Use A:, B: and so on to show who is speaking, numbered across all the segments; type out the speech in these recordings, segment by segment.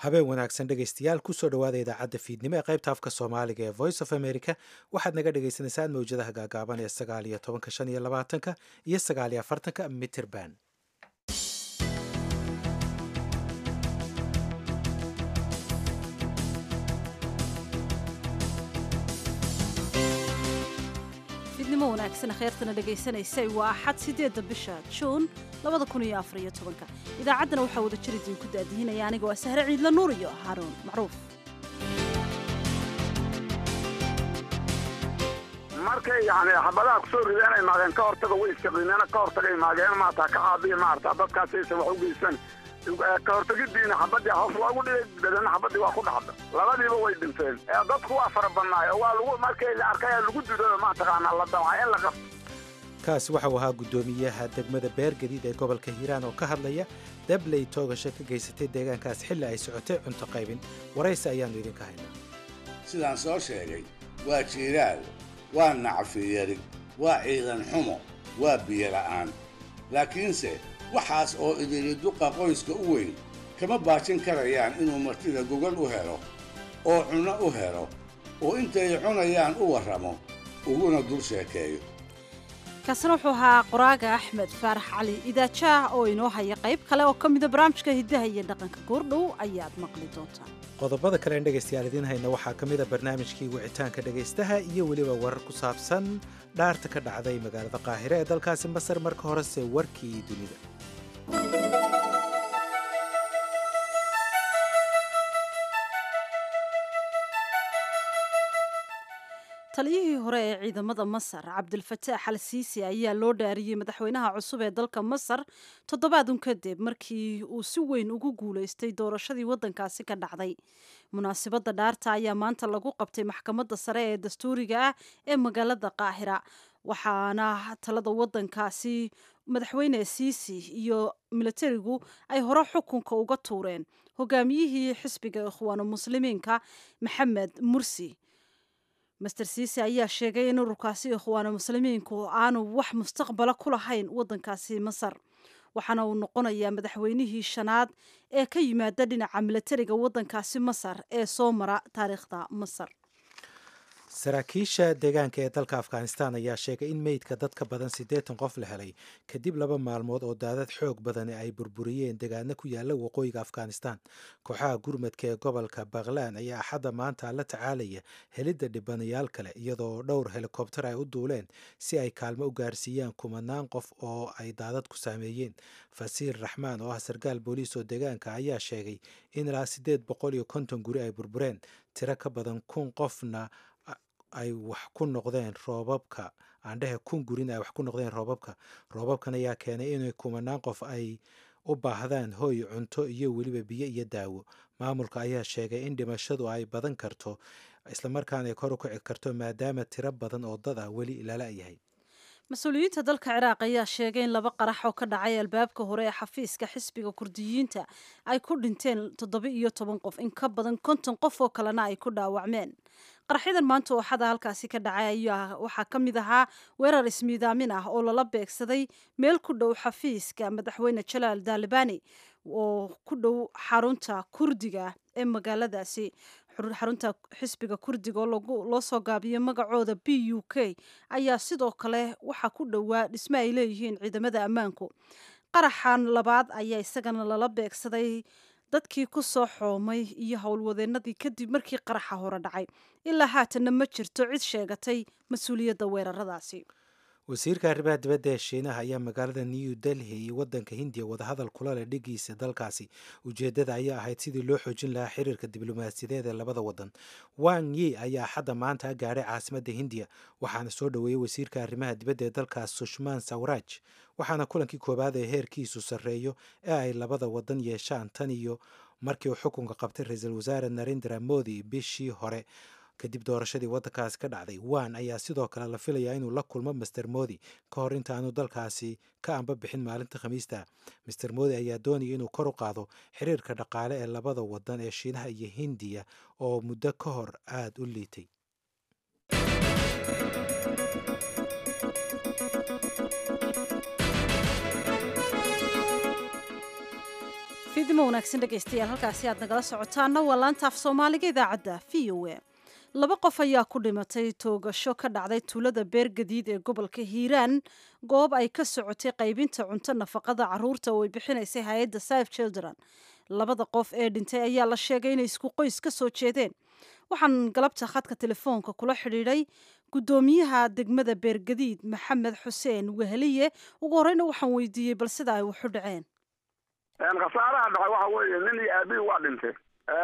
A: habeen wanaagsan dhegaystayaal kusoo dhowaada idaacadda fiidnimo ee qaybta afka soomaaliga ee voice of america waxaad naga dhagaysanaysaan mawjadaha gaagaaban ee sagaal iyo tobanka shan iyo labaatanka iyo sagaal iyo afartanka mitterban
B: fidnimo wanaagsan kheyrtana dhegaysanaysay waa axad siddeedda bisha juun labada kun iyo afar iyo tobanka idaacaddana waxaa wada jir idinku daadihinaya aniga waa sahre ciidla nuur iyo haaruun macruuf
C: markay yani xabadaha kusoo rideen ay maageen ka hortaga way iskaqiineena ka hortagay maageen maarata ka caabiya maarata dadkaas aysan wax u geysan ka hortagidiina xabadii hoos loogu dhigay dabeedna xabadii waa ku dhacda labadiiba way dhinteen dadku waa fara badnaay oo waa lagu markay la arkay lagu dido mataqaanaa la damca in la qabto
A: kaasi waxau ahaa guddoomiyaha degmada beergadiid ee gobolka hiiraan oo ka hadlaya dabley toogasho ka geysatay deegaankaas xilli ay socotay cunto qaybin waraysi ayaannu idinka haynaa
D: sidaan soo sheegay waa jiiraal waa nacfiyari waa ciidan xumo waa biyo la'aan laakiinse waxaas oo idili duqa qoyska u weyn kama baajin karayaan inuu martida gogol u helo oo cunno u helo oo intay cunayaan u warramo uguna dul sheekeeyo
B: kaasina wuxuu ahaa qoraaga axmed faarax cali idaajaah oo inoo haya qayb kale oo ka mida barnaamijka hiddaha iyo dhaqanka goordhow ayaad maqli doontaan
A: qodobada kale en dhegaystayaal idiin hayna waxaa ka mida barnaamijkii wicitaanka dhegaystaha iyo weliba warar ku saabsan dhaarta ka dhacday magaalada qaahire ee dalkaasi masar marka horese warkii dunida
B: taliyihii hore ee ciidamada masar cabdilfataax al siisi ayaa loo dhaariyey madaxweynaha cusub ee dalka masar toddobaadun kadib markii uu si weyn ugu guulaystay doorashadii waddankaasi ka dhacday munaasibadda dhaarta ayaa maanta lagu qabtay maxkamadda sare ee dastuuriga ah ee magaalada qaahira waxaana talada waddankaasi madaxweyne siisi iyo milatarigu ay hore xukunka uga tuureen hogaamiyihii xisbiga ikhwaanu muslimiinka maxamed mursi master siisi ayaa sheegay in ururkaasi ikhwaanu muslimiinku aanu wax mustaqbala ku lahayn waddankaasi masar waxaana uu noqonayaa madaxweynihii shanaad ee ka yimaada dhinaca milatariga waddankaasi masar ee soo mara taariikhda masar
A: saraakiisha deegaanka ee dalka afghanistan ayaa sheegay in meydka dad ka badan siddeetan qof la helay kadib laba maalmood oo daadad xoog badani ay burburiyeen deegaano ku yaala waqooyiga afghanistan kooxaha gurmadka ee gobolka baklan ayaa axadda maanta la tacaalaya helidda dhibanayaal kale iyadoo dhowr helikobtar ay u duuleen si ay kaalmo u gaarsiiyaan kumanaan qof oo ay daadad ku saameeyeen fasiir raxmaan oo ah sarkaal booliis oo deegaanka ayaa sheegay in ilaa siddeed boqol iyo konton guri ay burbureen tiro ka badan kun qofna ay wax ku noqdeen roobabka aandhehe kun gurin ay wax ku noqdeen roobabka roobabkan ayaa keenay inay kumanaan qof ay u baahdaan hoy cunto iyo weliba biyo iyo daawo maamulka ayaa sheegay in dhimashadu ay badan karto islamarkaana ay kor u kici karto maadaama tiro badan oo dad ah weli lala yahay
B: mas-uuliyiinta dalka ciraaq ayaa sheegay in laba qarax oo ka dhacay albaabka hore ee xafiiska xisbiga kurdiyiinta ay ku dhinteen toddoba iyo toban qof in ka badan konton qof oo kalena ay ku dhaawacmeen qaraxyadan maanta ooxada halkaasi ka dhacay ayaa waxaa ka mid ahaa weerar ismiidaamin ah oo lala beegsaday meel ku dhow xafiiska madaxweyne jalaal daalibani oo ku dhow xarunta kurdiga ee magaaladaasi xarunta xisbiga kurdiga oo loo soo gaabiyey magacooda b u k ayaa sidoo kale waxaa ku dhowaa dhisme ay leeyihiin ciidamada ammaanku qaraxan labaad ayaa isagana lala beegsaday dadkii ku soo xoomay iyo howlwadeenadii kadib markii qaraxa hore dhacay ilaa haatanna ma jirto cid sheegatay mas-uuliyadda weeraradaasi
A: wasiirka arrimaha dibadda ee shiinaha ayaa magaalada new delhi iyo waddanka hindiya wadahadal kula leh dhigiisa dalkaasi ujeeddada ayaa ahayd sidii loo xoojin lahaa xiriirka diblomaasiyadeed ee labada waddan wang yi ayaa xadda maanta gaadhay caasimadda hindiya waxaana soo dhoweeyey wasiirka arrimaha dibadda ee dalkaas sushmaan sawraaj waxaana kulankii koowaad ee heerkiisu sarreeyo ee ay labada waddan yeeshaan tan iyo markii uu xukunka qabtay ra-iisul wasaare narendra modi bishii hore kadib doorashadii waddankaasi ka dhacday wan ayaa sidoo kale la filayaa inuu la kulmo master modi ka hor intaanu dalkaasi ka amba bixin maalinta khamiista master modi ayaa doonaya inuu kor u qaado xiriirka dhaqaale ee labada waddan ee shiinaha iyo hindiya oo muddo ka hor aada u liitay
B: fiidimo wanaagsan dhegaystayaal halkaasi aad nagala socotaana waa laanta af soomaaliga idaacadda v o a laba qof ayaa ku dhimatay toogasho ka dhacday tuulada beergadiid ee gobolka hiiraan goob ay ka socotay qaybinta cunto nafaqada caruurta oo ay bixinaysay hay-adda safe children labada qof ee dhintay ayaa la sheegay inay isku qoys ka soo jeedeen waxaan galabta khadka telefoonka kula xidhiidhay guddoomiyaha degmada beergadiid maxamed xuseen weheliye ugu horeyna waxaan weydiiyey bal sida ay waxu dhaceen
C: khasaaraha dhaca waxa weeye nin iyo aabihi waa dhintay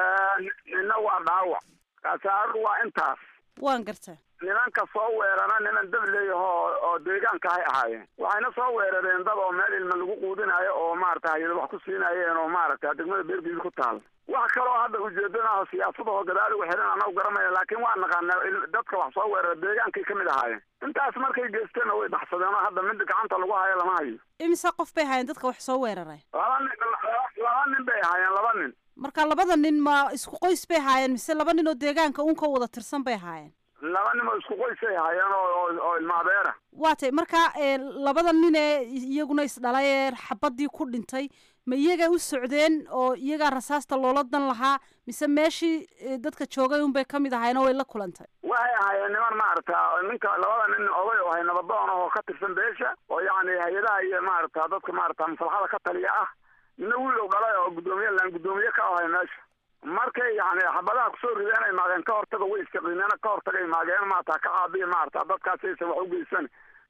C: nina waa dhaawac khasaaradu waa intaas
B: waan garta
C: nimanka soo weerana niman dab leeyahoo oo deegaanka hay ahaayeen waxayna soo weerareen dad oo meel ilma lagu quudinaayo oo maarata hayada wax ku siinaayeen oo maarata degmada beergadiid ku taal wax kaloo hadda ujeedanaho siyaasadaho gadaal ugu xiran anagu garanaya laakiin waa naqaana dadka wax soo weerara deegaankay kamid ahaayeen intaas markay geysteenna way baxsadeen oo hadda mid gacanta lagu hayo lama hayo
B: imise qof bay ahaayeen dadka wax soo weeraray
C: laba nin laba nin bay ahaayeen laba nin
B: marka labada nin ma isku qoys bay ahaayeen mise laba nin oo deegaanka uunka wada tirsan bay ahaayeen
C: laba nin oo isku qoysay ahaayeen oo oo ilmaabeera
B: waa tay marka labada nin ee iyaguna isdhalay ee xabadii ku dhintay ma iyaga u socdeen oo iyagaa rasaasta loola dan lahaa mise meeshii dadka joogay unbay kamid ahaayeen oo way la kulantay
C: waxay ahaayeen niman maarata ninka labada nin oday oo hay nabadoon oo ka tirsan beesha oo yacni hay-adaha iyo maarata dadka maarata maslaxada ka taliya ah nina wiilow dhalay oo guddoomiye laan guddoomiye ka ahay meesha markay yani xabadaha kusoo rideen ay maageen ka hortaga way iskaqiineen ka hortagay maageen maarata ka caabiya maarata dadkaas aysan wax ugeysan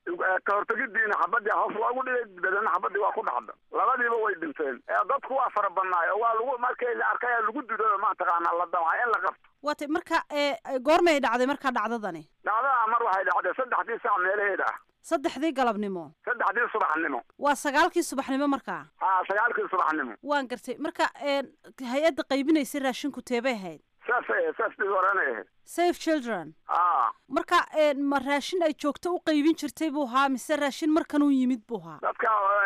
C: ka hortagidiina xabadii hoos loogu dhigay dabeedna xabadii waa ku dhacda labadiiba way dhinteen dadku waa fara badnaay oo waa lagu markay la arkay lagu dido mataqaanaa la damca in la qabto
B: waa tay marka goormay dhacday markaa dhacdadani
C: dhacdada mar waxay dhacday saddexdii sac meelaheeda ah
B: saddexdii galabnimo
C: saddexdii subaxnimo
B: waa sagaalkii subaxnimo markaa
C: ha sagaalkii subaxnimo
B: waan gartay marka hay-adda qaybinaysay raashinku teebay ahayd
C: saasay ahayd saas dhib horanay ahayd
B: safe children
C: a
B: marka ma raashin ay joogto u qaybin jirtay buu ahaa mise raashin markan uu yimid buu ahaa
C: dadka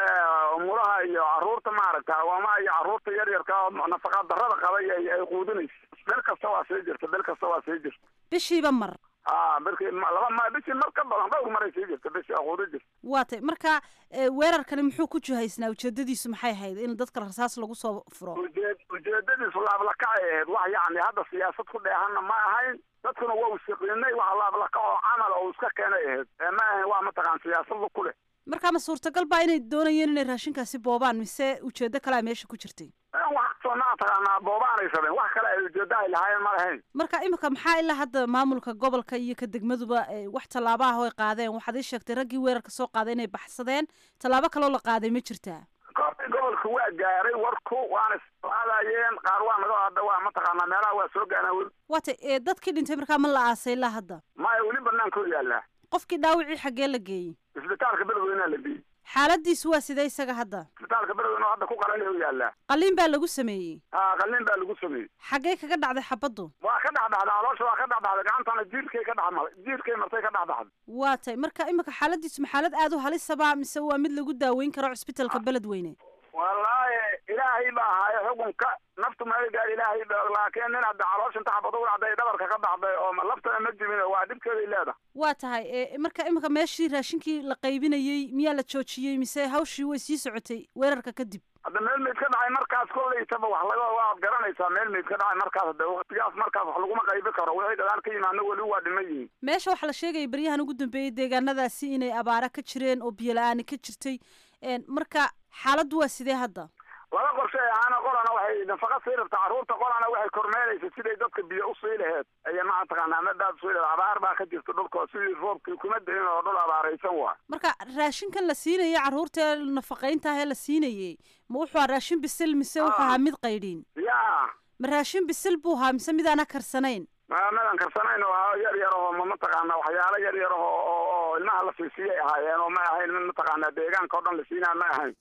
C: umuraha iyo caruurta maaragta waama iyo caruurta yar yarka nafaqa darada qabay ay quudinaysa bel kasta waa sii jirta bel kasta waa sii jirta
B: bishiiba mar
C: a berki laba ma bishii mar ka badan dhowr maray sii jirta bishii quudi jirta
B: waa tay marka weerarkani muxuu ku jihaysnaa ujeedadiisu maxay ahayd in dadka rasaas lagu soo furo
C: ujeed ujeedadiisu laablakacay ahayd wax yacni hadda siyaasad ku dheehanna ma ahayn dadkuna waa usiqiinay wax laablakac oo camal oo iska keenay ahayd ma ahayn waa mataqaan siyaasadu ku leh
B: marka ma suurtagal baa inay doonayeen inay raashinkaasi boobaan mise ujeedo kalea meesha ku jirtay
C: wax soo mataqaanaa boobaanay sabeen wax kale ay ujeedo ay lahaayeen ma lahayn
B: marka imika maxaa ilaa hadda maamulka gobolka iyo ka degmaduba wax tallaaba ah oo ay qaadeen waxaad ii sheegtay raggii weerarka soo qaaday inay baxsadeen tallaabo kaloo la qaaday ma jirtaa
C: koortii gobolka waa gaaray warku waana isqaadayeen qaar waa naga hadda waa mataqaanaa meelaha waa soo gaanaa weli
B: waa tay dadkii dhintay markaa ma la aasay ilaa hadda
C: maya weli banaanka yaallaa
B: qofkii dhaawicii xaggee la geeyey
C: isbitaalka beledweynea la geeyey
B: xaaladiisu waa sidee isaga hadda
C: isbitaalka beledweyne hadda ku qalanay u yaallaa
B: qaliin baa lagu sameeyey
C: ha qaliin baa lagu sameeyey
B: xaggee kaga dhacday xabaddu
C: waa ka dhexdhexday caloosha waa ka dhexdhexday gacantana jiirkay ka dhexmaday jiirkay martay ka dhexdhexday
B: waa tay marka imika xaaladiisu ma xaalad aada u halisaba mise waa mid lagu daaweyn karo cisbitalka beledweyne
C: wallaahi ilaahay baa ahaayo xukunka naftu meel gaar ilaahay ba laakiin nin hadda caloosha inta xabad u dhacday dhabarka ka dhacday oo laftana ma jibin waa dhibkeeday leedahay
B: waa tahay marka imika meeshii raashinkii la qaybinayey miyaa la joojiyey mise hawshii way sii socotay weerarka kadib
C: hadda meel meyd ka dhacay markaas kolaytaba wax laga waad garanaysaa meel meyd ka dhacay markaas hade waqtigaas markaas wax laguma qaybi karo wixii gadaan ka yimaadna weli waa dhiman yihiin
B: meesha waxaa la sheegaya baryahan ugu dambeeyey deegaanadaasi inay abaara ka jireen oo biyo la-aani ka jirtay marka xaaladdu waa sidee hadda
C: laba qorshe ahaana qolana waxay nafaqa sii rabta carruurta qolana waxay kormeelaysa siday dadka biyo usii laheed aya mataqaanaa madaad usii laheed abaar baa ka jirta dhulka sidii roobkii kuma dahin oo dhul abaaraysan waa
B: marka raashinkan la siinayay carruurta nafaqaynta ahee la siinayey ma wuxuu ahaa raashin bisil mise wuxuu ahaa mid qaydhiin
C: ya
B: ma raashin bisil buu ahaa mise midaana karsanayn
C: madan karsanayn oo yar yar aho ma mataqaana waxyaalo yar yar aho oo ilmaha la siisiyay ahaayeen oo ma ahayn mid mataqaanaa deegaanka o dhan la siinaa ma ahayn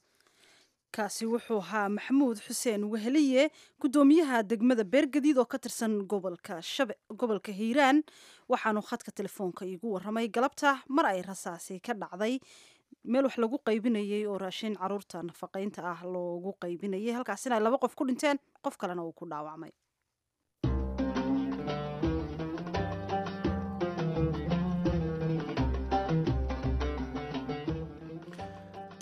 B: kaasi wuxuu ahaa maxamuud xuseen weheliye guddoomiyaha degmada beergadiid oo ka tirsan gobolka shabe gobolka hiiraan waxaanu khadka telefoonka iigu waramay galabta mar ay rasaasi ka dhacday meel wax lagu qaybinayey oo raashin caruurta nafaqaynta ah loogu qaybinayay halkaasina ay laba qof ku dhinteen qof kalena uu ku dhaawacmay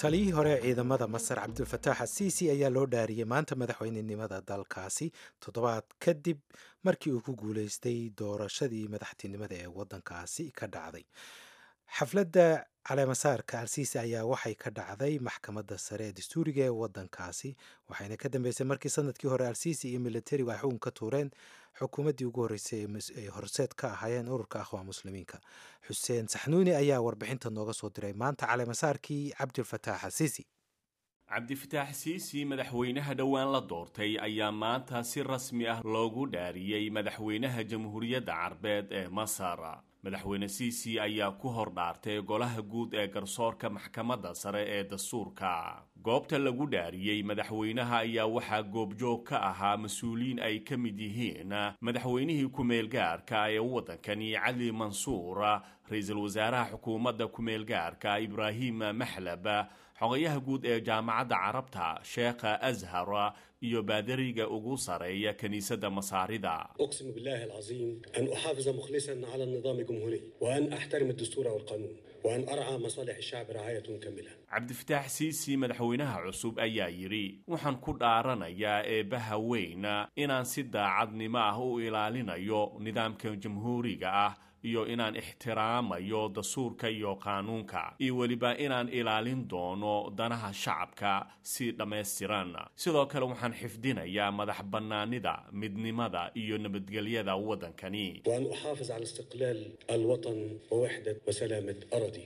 A: taliyihii hore ee ciidamada masar cabdulfataax asiisi ayaa loo dhaariyey maanta madaxweynenimada dalkaasi toddobaad kadib markii uu ku guuleystay doorashadii madaxtinimada ee wadankaasi ka dhacday xafladda caleemasaarka alsiisi ayaa waxay ka dhacday maxkamadda sare ee dastuuriga ee wadankaasi waxayna ka dambeysay markii sanadkii hore alsiisi iyo militarigu ay xukun ka tuureen xukuumaddii ugu horreysay ay horseed ka ahaayeen ururka akhwaa muslimiinka xuseen saxnuuni ayaa warbixinta nooga soo diray maanta caleemasaarkii cabdilfataax asiisi
E: cabdifataax siisi madaxweynaha dhowaan la doortay ayaa maanta si rasmi ah loogu dhaariyey madaxweynaha jamhuuriyadda carbeed ee masar madaxweyne siisi ayaa ku hor dhaartay golaha guud ee garsoorka maxkamadda sare ee dastuurka goobta lagu dhaariyey madaxweynaha ayaa waxaa goobjoog ka ahaa mas-uuliyiin ay ka mid yihiin madaxweynihii ku-meelgaarka ee waddankani cali mansuur ra-iisul wasaaraha xukuumadda ku-meelgaarka ibraahim maxlab xogayaha guud ee jaamacadda carabta sheekha ashar iyo baadariga ugu sareeya kiniisadda masaarida
F: أقسم بالله العظيم أن أحافظ مخلصا على النظام الجمهوري وأن أحترم الدستور والقانون وأن أرعى مصالح الشعب رعاية كاملة
E: cabdifataax siisi madaxweynaha cusub ayaa yidhi waxaan ku dhaaranayaa eebbaha weyn inaan si daacadnimo ah u ilaalinayo nidaamka jamhuuriga ah iyo inaan ixtiraamayo dastuurka iyo qaanuunka iyo weliba inaan ilaalin doono danaha shacabka si dhammaystiran sidoo kale waxaan xifdinayaa madax bannaanida midnimada iyo nabadgelyada waddankani
F: وأن أحافظ على استقلال الوطن ووحدة وسلامة أراضيه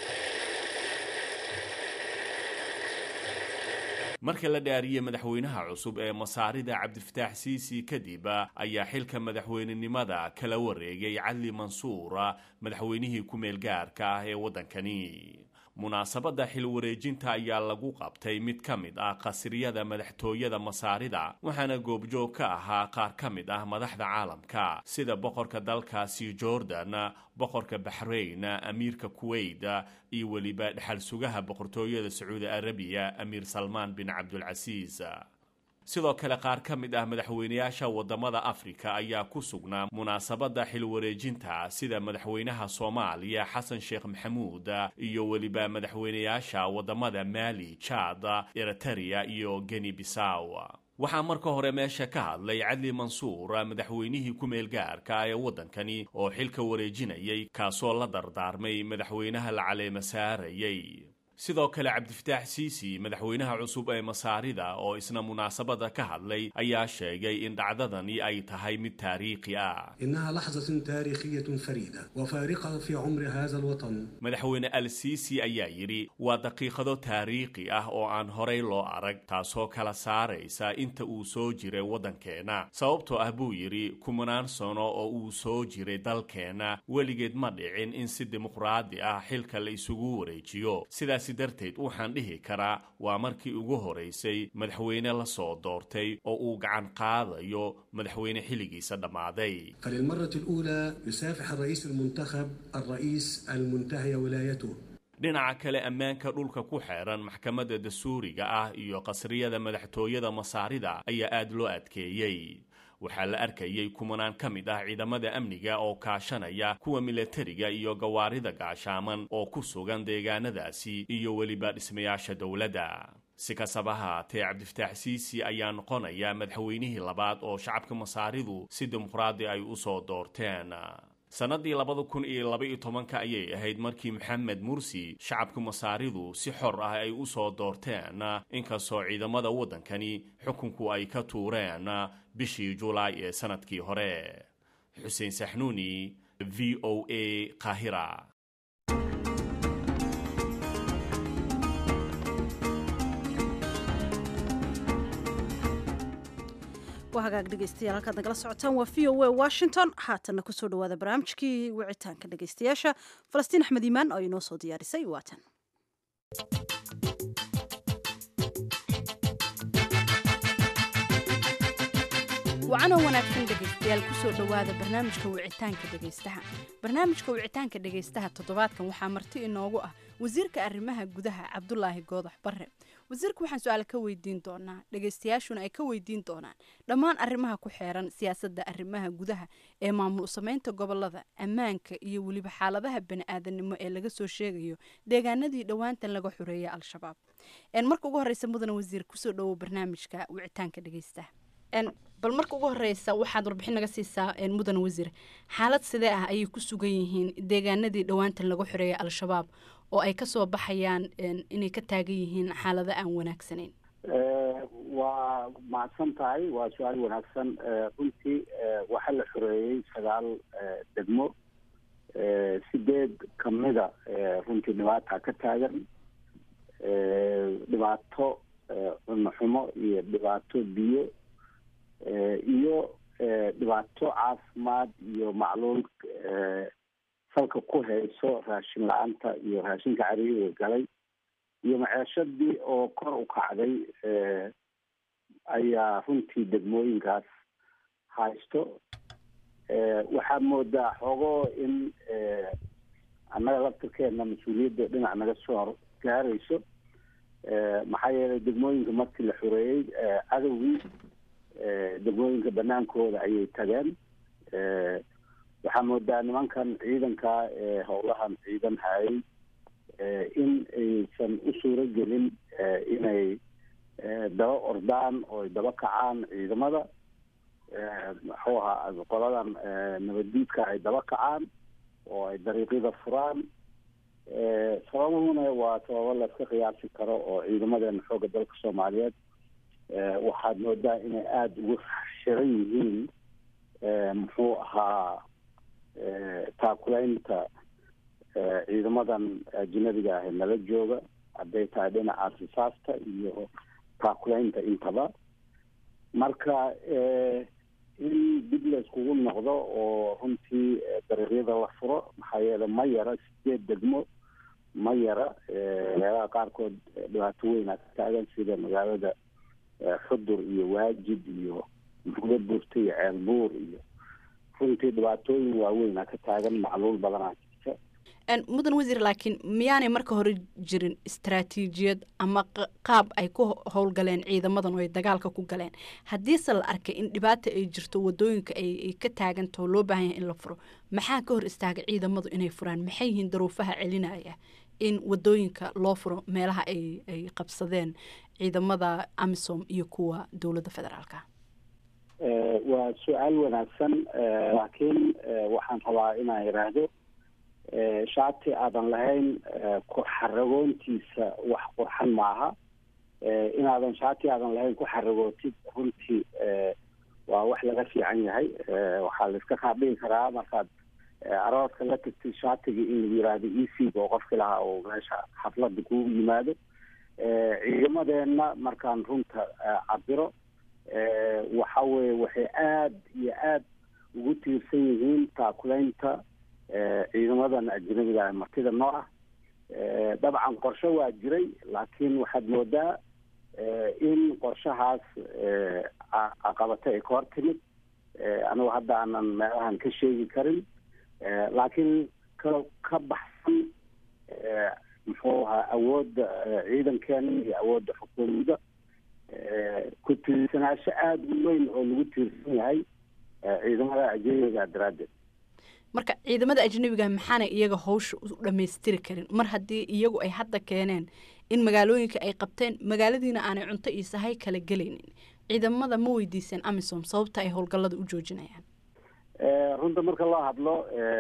E: marka la dhaariyey madaxweynaha cusub ee masaarida cabdifataax siisi kadib ayaa xilka madaxweynenimada kala wareegay cali mansuur madaxweynihii ku-meelgaarka ah ee waddankani munaasabadda xil wareejinta ayaa lagu qabtay mid ka mid ah qasriyada madaxtooyada masaarida waxaana goobjoog ka ahaa qaar ka mid ah madaxda caalamka sida boqorka dalkaasi jordan boqorka baxrayn amiirka kuwait iyo weliba dhexal sugaha boqortooyada sacuudi arabiya amiir salmaan bin cabdulcasiis sidoo kale qaar ka mid ah madaxweynayaasha wadamada afrika ayaa ku sugnaa munaasabadda xil wareejinta sida madaxweynaha soomaaliya xasan sheekh maxamuud iyo weliba madaxweynayaasha wadamada maali jaad eriteria iyo geni bisaw waxaa marka hore meesha ka hadlay cadli mansuur madaxweynihii ku-meelgaarka ee waddankani oo xilka wareejinayay kaasoo la dardaarmay madaxweynaha la caleema saarayay sidoo kale cabdifataax siisi madaxweynaha cusub ee masaarida oo isna munaasabada ka hadlay ayaa sheegay in dhacdadani ay tahay mid taariikhi ah
F: إنها لحظة تاريخية فريدة وفارقة في عمر هذا الوطن
E: madaxweyne al siisi ayaa yidhi waa daqiiqado taariikhi ah oo aan horay loo arag taasoo kala saaraysa inta uu soo jiray waddankeenna sababtoo ah buu yidhi kumanaan sano oo uu soo jiray dalkeenna weligeed ma dhicin in si dimuqraadi ah xilka la isugu wareejiyo sidaasi darteed waxaan dhihi karaa waa markii ugu horaysay madaxweyne la soo doortay oo uu gacan qaadayo madaxweyne xilligiisa dhammaaday
F: فللمرة الأولى يسافح الرئيس المنتخب الرئيس المنتهي ولايته
E: dhinaca kale ammaanka dhulka ku xeeran maxkamadda dastuuriga ah iyo qasriyada madaxtooyada masaarida ayaa aada loo adkeeyey waxaa la arkayay kumanaan ka mid ah ciidamada amniga oo kaashanaya kuwa milatariga iyo gawaarida gaashaaman oo ku sugan deegaanadaasi iyo weliba dhismayaasha dowladda si kastaba haatee cabdifataax siisi ayaa noqonaya madaxweynihii labaad oo shacabka masaaridu si dimuqraadi ay u soo doorteen sannadii labada kun iyo laba iyo tobanka ayay ahayd markii maxamed mursi shacabka masaaridu si xor ah ay u soo doorteen inkastoo ciidamada waddankani xukunku ay ka tuureen bishii julaay ee sanadkii hore xuseen saxnuuni v o a qaahira
B: waa hagaag dhegeystayaal halkaad nagala socotaan waa v o a washington haatanna kusoo dhawaada barnaamijkii wicitaanka dhegeystayaasha falastiin axmed iimaan oo inoo soo diyaarisay waatan
G: wacanoo wanaagsan dhegaystayaal kusoo dhowaada barnaamijka wicitaanka dhegaystaha barnaamijka wicitaanka dhegaystaha toddobaadkan waxaa marti inoogu ah wasiirka arrimaha gudaha cabdulaahi goodax barre wasiirka waxaan su-aal ka weydiin doonaa dhegaystayaashuna ay ka weydiin doonaan dhammaan arrimaha ku xeeran siyaasadda arrimaha gudaha ee maamul sameynta gobolada ammaanka iyo weliba xaaladaha bani-aadanimo ee laga soo sheegayo deegaanadii dhowaantan laga xoreeyay al-shabaab marka ugu horeysa mudane wasiir kusoo dhowow barnaamijka wicitaanka dhegaystaha bal marka ugu horeysa waxaad warbixin naga siisaa mudan wasiir xaalad sidee ah ayay ku sugan yihiin deegaanadii dhowaantan laga xoreeyay al-shabaab oo ay kasoo baxayaan inay ka taagan yihiin xaalado aan wanaagsanayn
H: waa mahadsan tahay waa su-aal wanaagsan runtii waxaa la xoreeyey sagaal degmo sideed kamida runtii dhibaata ka taagan dhibaato cunno xumo iyo dhibaato biyo iyo dhibaato caafimaad iyo macluul salka ku hayso raashin la-aanta iyo raashinka cariiriga galay iyo maceeshadii oo kor u kacday ayaa runtii degmooyinkaas haysto waxaa moodaa xoogo in annaga laftirkeena mas-uuliyadda dhinac naga soo gaarayso maxaa yeelay degmooyinka markii la xoreeyey cadowgii degmooyinka banaankooda ayay tageen waxaa moodaa nimankan ciidanka ee howlahan ciidan hayay in aysan u suuro gelin inay daba ordaan oo ay daba kacaan ciidamada muxuu ahaa qoladan nabaddiidka ay daba kacaan oo ay dariiqyada furaan sababahuna waa sababo layska qiyaasi karo oo ciidamadeena xoogga dalka soomaaliyeed waxaad moodaa inay aada ugu shiran yihiin muxuu ahaa taakulaynta ciidamadan ajinabiga ah nala jooga hadday tahay dhinaca risaasta iyo taakulaynta intaba marka in dib la iskugu noqdo oo runtii dariiqyada la furo maxaa yeele ma yara sideed degmo ma yara meelaha qaarkood dhibaato weyn aa ka taagan sida magaalada xudur iyo waajid iyo buulo burta iyo ceel buur iyo runtii dhibaatooyin waaweyn aa ka taagan macluul badanaa jirta
G: mudan wasiir laakiin miyaanay marka hore jirin istaraatiijiyad ama qaab ay ku howlgaleen ciidamadan oo ay dagaalka ku galeen haddiise la arkay in dhibaata ay jirto wadooyinka ay ka taagantaho loo baahan yahay in la furo maxaa ka hor istaaga ciidamadu inay furaan maxay yihiin daruufaha celinaya in wadooyinka loo furo meelaha ay ay qabsadeen ciidamada amisom iyo kuwa dowladda federaalka
H: waa su-aal wanaagsan laakiin waxaan rabaa inaan yidhaahdo shaati aadan lahayn xaragoontiisa wax qurxan maaha inaadan shaati aadan lahayn ku xaragootid runtii waa wax laga fiican yahay waxaa laiska kaadhigi karaa markaad arooska la tagtid shaatiga in lagu yiraahdo ec oo qofki lahaa oo meesha xaflada kugu yimaado ciidamadeenna markaan runta cabiro waxa weye waxay aada iyo aada ugu tiirsan yihiin taakulaynta ciidamadan ajnabiga martida noo ah dabcan qorshe waa jiray laakiin waxaad moodaa in qorshahaas caqabata ay ka hor timid anigu hadda aanan meelahan ka sheegi karin laakiin ka ka baxsan muxuu ahaa awoodda ciidankeena iyo awoodda xukuumadda ku tiirsanaasho aada u weyn oo lagu tiirsan yahay ciidamada ajnabiga daraaddeed
G: marka ciidamada ajnabiga maxaanay iyaga hawsha u dhammaystiri karin mar haddii iyagu ay hadda keeneen in magaalooyinka ay qabteen magaaladiina aanay cunto iyo sahay kala gelaynin ciidamada ma weydiiseen amisom sababta ay howlgallada u joojinayaan
H: runta marka loo hadlo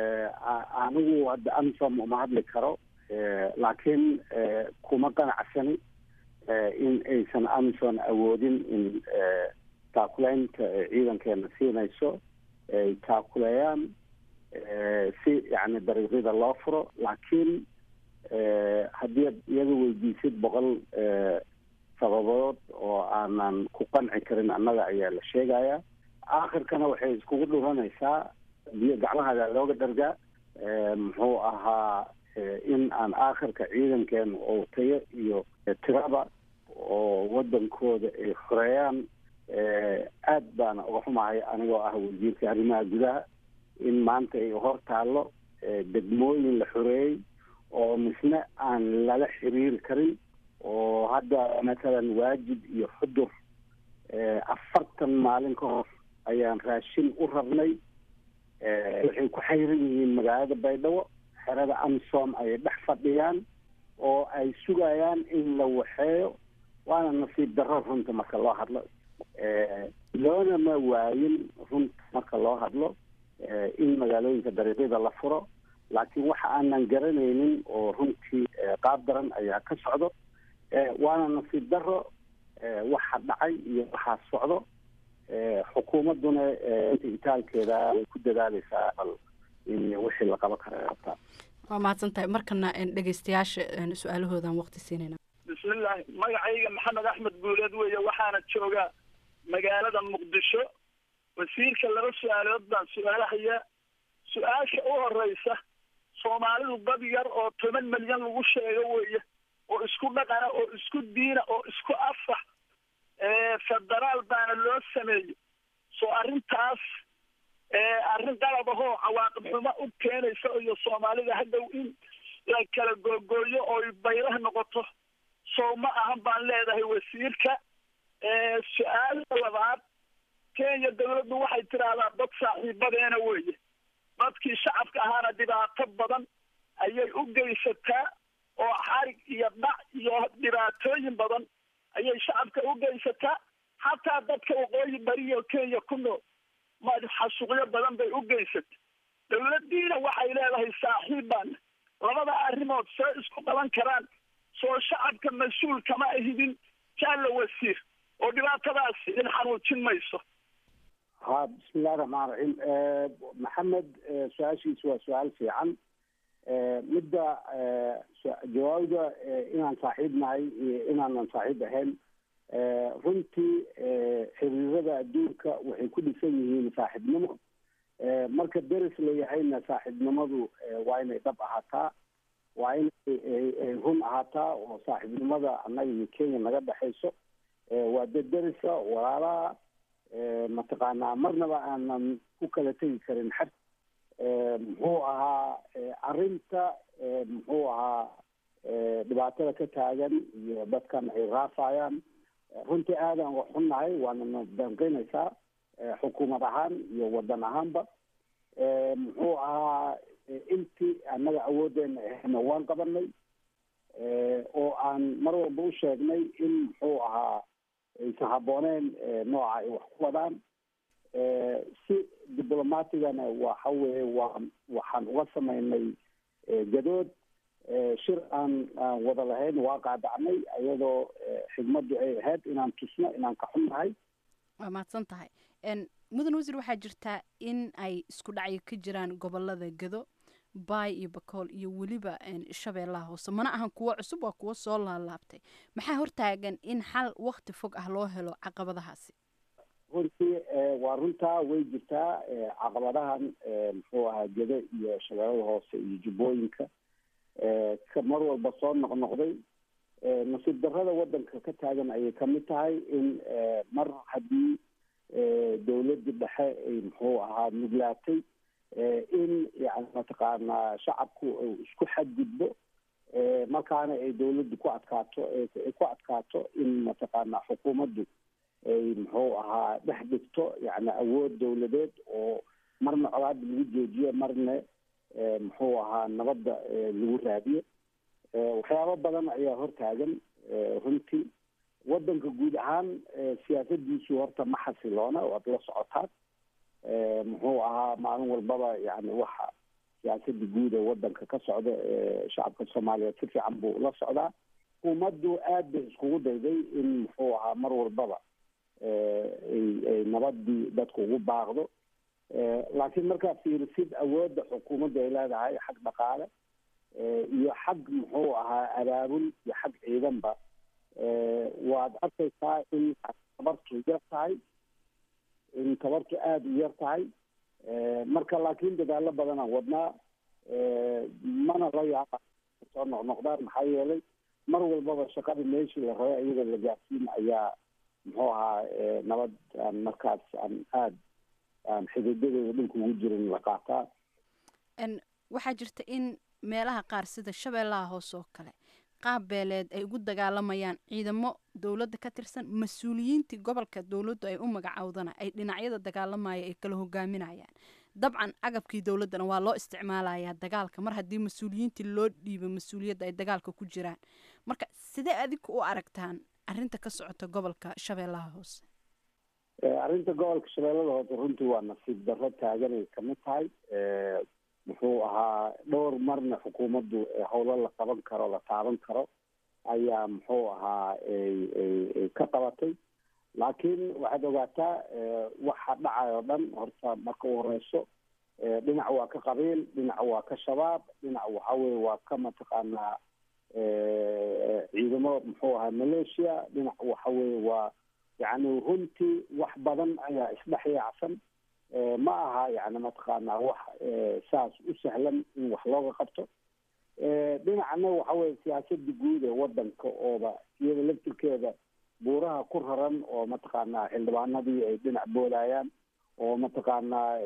H: anigu hadda amisom uma hadli karo laakiin kuma qanacsani in aysan amison awoodin in taakulaynta ciidankeena siinayso ay taakuleeyaan si yani dariiqyada loo furo laakiin haddii ad iyaga weydiisid boqol sababood oo aanan ku qanci karin annaga ayaa la sheegaya aakhirkana waxay iskugu dhuranaysaa biyo gacmahaada looga dhargaa muxuu ahaa in aan aakhirka ciidankeena oo tayo iyo tiraba oo wadankooda ay xoreeyaan aad baana uga xumahay anigoo ah wasiirka arrimaha gudaha in maanta ay hor taallo degmooyin la xoreeyey oo misne aan lala xiriiri karin oo hadda mathalan waajib iyo xudur afartan maalin ka hor ayaan raashin u rabnay waxay ku xayran yihiin magaalada baydhabo xerada amisom ayay dhex fadhiyaan oo ay sugayaan in la waxeeyo waana nasiib darro runta marka loo hadlo loona ma waayin runta marka loo hadlo in magaalooyinka dariiqyada la furo laakiin waxa aanan garanaynin oo runtii qaab daran ayaa ka socdo waana nasiib darro waxa dhacay iyo waxaa socdo xukuumadduna inta itaalkeeda way ku dadaaleysaa bal in wixii la qaban kara qabtaa
G: waa mahadsan tahay markana dhegeystayaasha su-aalahoodan waqti siinayna
I: bismillahi magacayga maxamed axmed guuleed weeye waxaana joogaa magaalada muqdisho wasiirka laba su-aalood baan su-aalahaya su-aasha u horeysa soomaalidu dad yar oo toban milyan lagu sheego weeye oo isku dhaqana oo isku diina oo isku afax federaal baana loo sameeyey soo arrintaas arrin qalab ahoo cawaaqib xumo u keenaysa iyo soomaalida hadhow in la kala googooyo oo baylah noqoto soo ma ahan baan leedahay wasiirka su-aala labaad kenya dawladdu waxay tidhaahdaa dad saaxiibadeena weeye dadkii shacabka ahaana dhibaato badan ayay u geysataa oo xarig iyo dhac iyo dhibaatooyin badan ayay shacabka u geysataa xataa dadka waqooyi bariyo kenya ku nool xasuuqyo badan bay u geysata dawladdiina waxay leedahay saaxiib baana labada arrimood soo isku qaban karaan soo shacabka mas-uul kama ahidin jaalla wasiir oo dhibaatadaas idin xanuujin mayso
H: ha bismillahi raxmaan raxiim maxamed su-aashiisu waa su-aal fiican midda jawaabda inaan saaxiib nahay iyo inaanan saaxiib ahayn runtii xiriirada adduunka waxay ku dhisan yihiin saaxiibnimo marka deris la yahayna saaxiibnimadu waa inay dhab ahaataa waa inay run ahaataa oo saaxiibnimada annaga iyo kenya naga dhexayso waa dad derisa walaalaha mataqaanaa marnaba aanan ku kala tegi karin xad muxuu ahaa arrinta muxuu ahaa dhibaatada ka taagan iyo dadkan ay raafayaan runtii aadaan wax xunnahay waana na danqinaysaa xukuumad ahaan iyo wadan ahaanba muxuu ahaa intii annaga awooddeena ahayna waan qabanay oo aan mar walba u sheegnay in muxuu ahaa aysan habbooneen nooca ay wax ku wadaan si diblomatigana waxa weeye waa waxaan uga samaynay gadood shir aan aan wada lahayn waa qaadacnay iyadoo xigmaddu ay ahayd inaan tusno inaan ka xunnahay
G: waa mahadsan tahay mudan wasiir waxaa jirtaa in ay isku dhacyo ka jiraan gobolada gado baay iyo bakool iyo weliba shabeellaha hoose mana ahan kuwo cusub waa kuwo soo laalaabtay maxaa hortaagan in xal wakti fog ah loo helo caqabadahaasi
H: runtii waa runtaa way jirtaa caqabadahan muxuu ahaa gado iyo shabeellada hoose iyo jubbooyinka ka mar walba soo noqnoqday nasiib darrada waddanka ka taagan ayay kamid tahay in mar haddii dawladda dhexe ay muxuu ahaa nuglaatay in yani mataqaanaa shacabku isku xadgudbo markaana ay dawladdu ku adkaato ay ku adkaato in mataqaanaa xukuumaddu ay muxuu ahaa dhex dhigto yani awood dawladeed oo marna colaada lagu joojiyo marna muxuu ahaa nabadda lagu raadiyo waxyaabo badan ayaa hortaagan runtii waddanka guud ahaan siyaasadiisu horta ma xasiloona waad la socotaan muxuu ahaa maalin walbaba yani waxa siyaasada guud ee waddanka ka socda shacabka soomaaliyeed si fiican buu la socdaa xukuumaddu aad bay iskugu dayday in muxuu ahaa mar walbaba ay nabadii dadku ugu baaqdo laakiin markaa fiirisid awoodda xukuumadda ay leedahay xag dhaqaale iyo xag muxuu ahaa abaabul iyo xag ciidanba waad arkaysaa in tabartu yar tahay in tabartu aada u yar tahay marka laakiin dadaalo badanaan wadnaa mana la yaaba soo noqnoqdaan maxaa yeelay mar walbaba shaqada meeshii la rabay iyadoo la gaarsiin ayaa muxuu ahaa nabad aan markaas aan aada aan xididadooda dhulka ugu jirin la qaataa
G: waxaa jirta in meelaha qaar sida shabeellaha hoose oo kale qaab beeleed ay ugu dagaalamayaan ciidamo dowladda ka tirsan mas-uuliyiintii gobolka dowladdu ay u magacowdana ay dhinacyada dagaalamaya ay kala hogaaminayaan dabcan agabkii dowladdana waa loo isticmaalayaa dagaalka mar haddii mas-uuliyiintii loo dhiibo mas-uuliyadda ay dagaalka ku jiraan marka sidee adigu u aragtaan arrinta ka socota gobolka shabeellaha hoose
H: arrinta gobolka shabeellada hoose runtii waa nasiib darro taaganay kamid tahay muxuu ahaa dhowr marna xukuumaddu howlo la qaban karo la taaban karo ayaa muxuu ahaa ka qabatay laakiin waxaad ogaataa waxa dhacay oo dhan horta marka u horeyso dhinac waa ka qabiil dhinac waa ka shabaab dhinac waxa weye waa ka mataqaanaa ciidamo muxuu ahaa malaysia dhinac waxa weye waa yacni runtii wax badan ayaa isdhex yaacsan ma aha yani mataqaanaa wax saas u sahlan in wax looga qabto dhinacna waxa weye siyaasada guud ee wadanka ooba iyada laftirkeeda buuraha ku raran oo mataqaanaa xildhibaanadii ay dhinac boodayaan oo mataqaanaa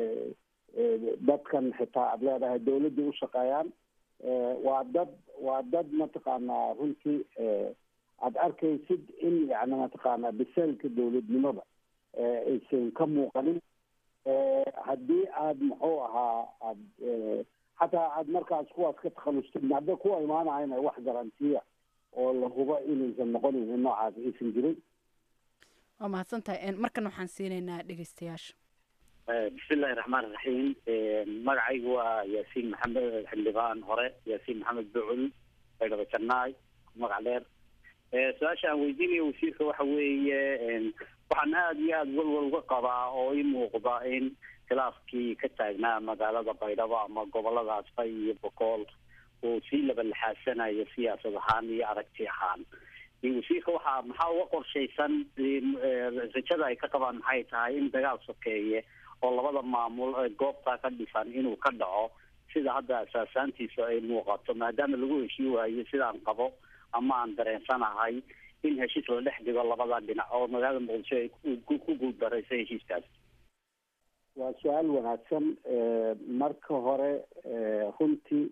H: dadkan xitaa aada leedahay dawladda u shaqeeyaan waa dad waa dad mataqaanaa runtii aada arkaysid in yani mataqaanaa biseelka dawladnimada aysan ka muuqanin haddii aada muxuu ahaa aad xataa aada markaas kuwaas ka takhalustid hadda kuwa imaanayana wax garantiya oo la hubo inaysan noqonin in noocaas aysan jirin
G: waa mahadsan tahay markan waxaan siinaynaa dhegeystayaasha
J: bismillahi raxmaan iraxiim magacaygu waa yaasiin maxamed xildhibaan hore yaasiin maxamed bucul baydhabo jannaay magac dheer su-aasha aan weydiinayo wasiirka waxa weeye waxaan aada iyo aada walwal uga qabaa oo i muuqda in khilaafkii ka taagnaa magaalada baydhabo ama goboladaas bay iyo bokool uu sii labalixaasanayo siyaasad ahaan iyo aragti ahaan wasiirka waxaa maxaa uga qorshaysan rajada ay ka qabaan maxay tahay in dagaal sokeeye oo labada maamul goobtaa ka dhisan inuu ka dhaco sida hadda asaasaantiisa ay muuqato maadaama lagu heshii waayo sidaan qabo ama aan dareensanahay in heshiis la dhex dhigo labada dhinac oo magaalada muqdisho ay ku guuldarayso heshiiskaas
H: waa su-aal wanaagsan marka hore runtii